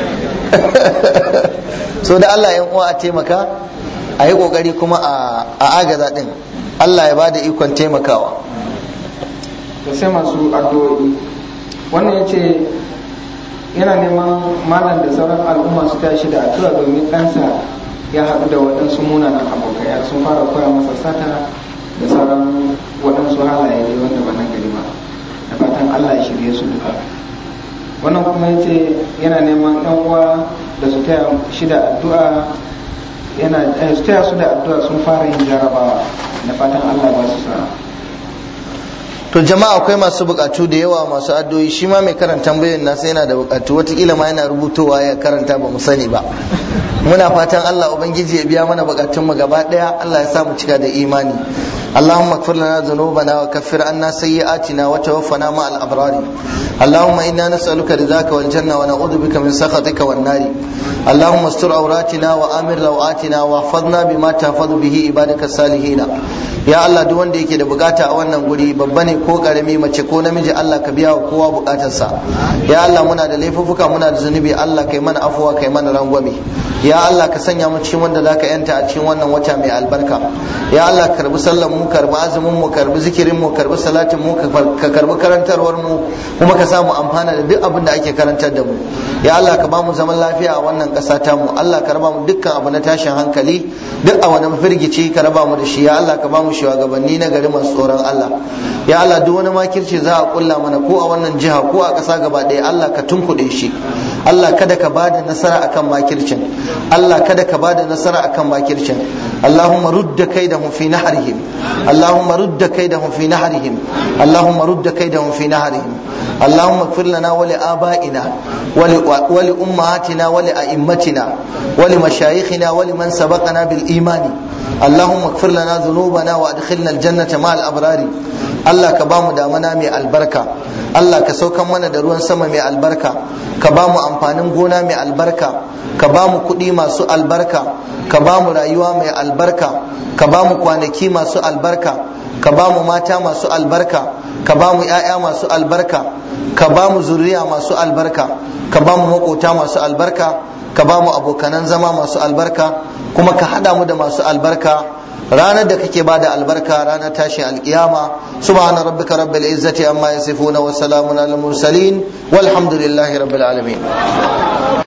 so da Allah yan uwa a taimaka a yi kokari kuma a a agaza din Allah ya bada ikon taimakawa da sai masu addu'o'i wannan ya ce yana neman malam da sauran al'umma su tashi da addu'a domin ɗansa ya haɗu da waɗansu munanan abokai har sun fara koya masa sata da sauran waɗansu halaye dai wanda ba nan gari ba da fatan Allah ya shirye su duka wannan kuma ya ce yana neman ɗan uwa da su taya shi da addu'a yana eh, su taya su da addu'a sun fara yin jarabawa da fatan Allah ba su sa'a to to jama'a akwai masu bukatu da yawa masu addu'o'i shi ma mai karanta tambayoyin nasa yana da bukatu watakila ma yana rubutowa ya karanta ba mu sani ba muna fatan Allah ubangiji ya biya mana bukatun mu gaba daya Allah ya sa mu cika da imani اللهم اغفر لنا ذنوبنا وكفر عنا سيئاتنا وتوفنا مع الابرار اللهم انا نسالك رضاك والجنه ونعوذ بك من سخطك والنار اللهم استر عوراتنا وامر روعاتنا واحفظنا بما تحفظ به عبادك الصالحين ya Allah duk wanda yake da bukata a wannan guri babba ne ko karami mace ko namiji Allah ka biya wa kowa bukatarsa ya Allah muna da laifuffuka muna da zunubi Allah kai mana afuwa kai mana rangwame ya Allah ka sanya mu cikin wanda zaka yanta a cikin wannan wata mai albarka ya Allah ka karbi sallan mu karbi azumin mu karbi zikirin mu karbi salatin mu ka karbi karantarwar mu kuma ka samu amfana da duk abin da ake karantar da mu ya Allah ka ba mu zaman lafiya a wannan ƙasa ta mu Allah ka raba mu dukkan abu na tashin hankali duk a wani firgici ka raba mu da shi ya Allah ka ba mu shugabanni na gari masu tsoron Allah ya Allah duk wani makirci za a kulla mana ko a wannan jiha ko a ƙasa gaba ɗaya Allah ka tunkuɗe shi Allah kada ka bada nasara akan makircin Allah kada ka bada nasara akan makircin Allahumma rudda kaidahum fi nahrihim Allahumma rudda kaidahum fi nahrihim Allahumma rudda kaidahum fi nahrihim اللهم اغفر لنا ولآبائنا ولأمهاتنا ولأئمتنا ولمشايخنا ولمن سبقنا بالإيمان اللهم اغفر لنا ذنوبنا وادخلنا الجنة مع الأبرار Allah ka bamu damana mai albarka Allah ka saukan mana da ruwan sama mai albarka ka bamu amfanin gona mai albarka ka bamu kuɗi masu albarka ka bamu rayuwa mai albarka ka bamu kwanaki masu albarka ka bamu mata masu albarka ka bamu 'ya'ya masu albarka ka bamu zuriya masu albarka ka bamu makota masu albarka ka bamu abokanan zama masu albarka kuma ka haɗa mu da masu albarka ranar da kake bada albarka ranar tashin alkiyama subhana rabbika rabbil izzati amma yasifuna wa salamun alal mursalin walhamdulillahi rabbil alamin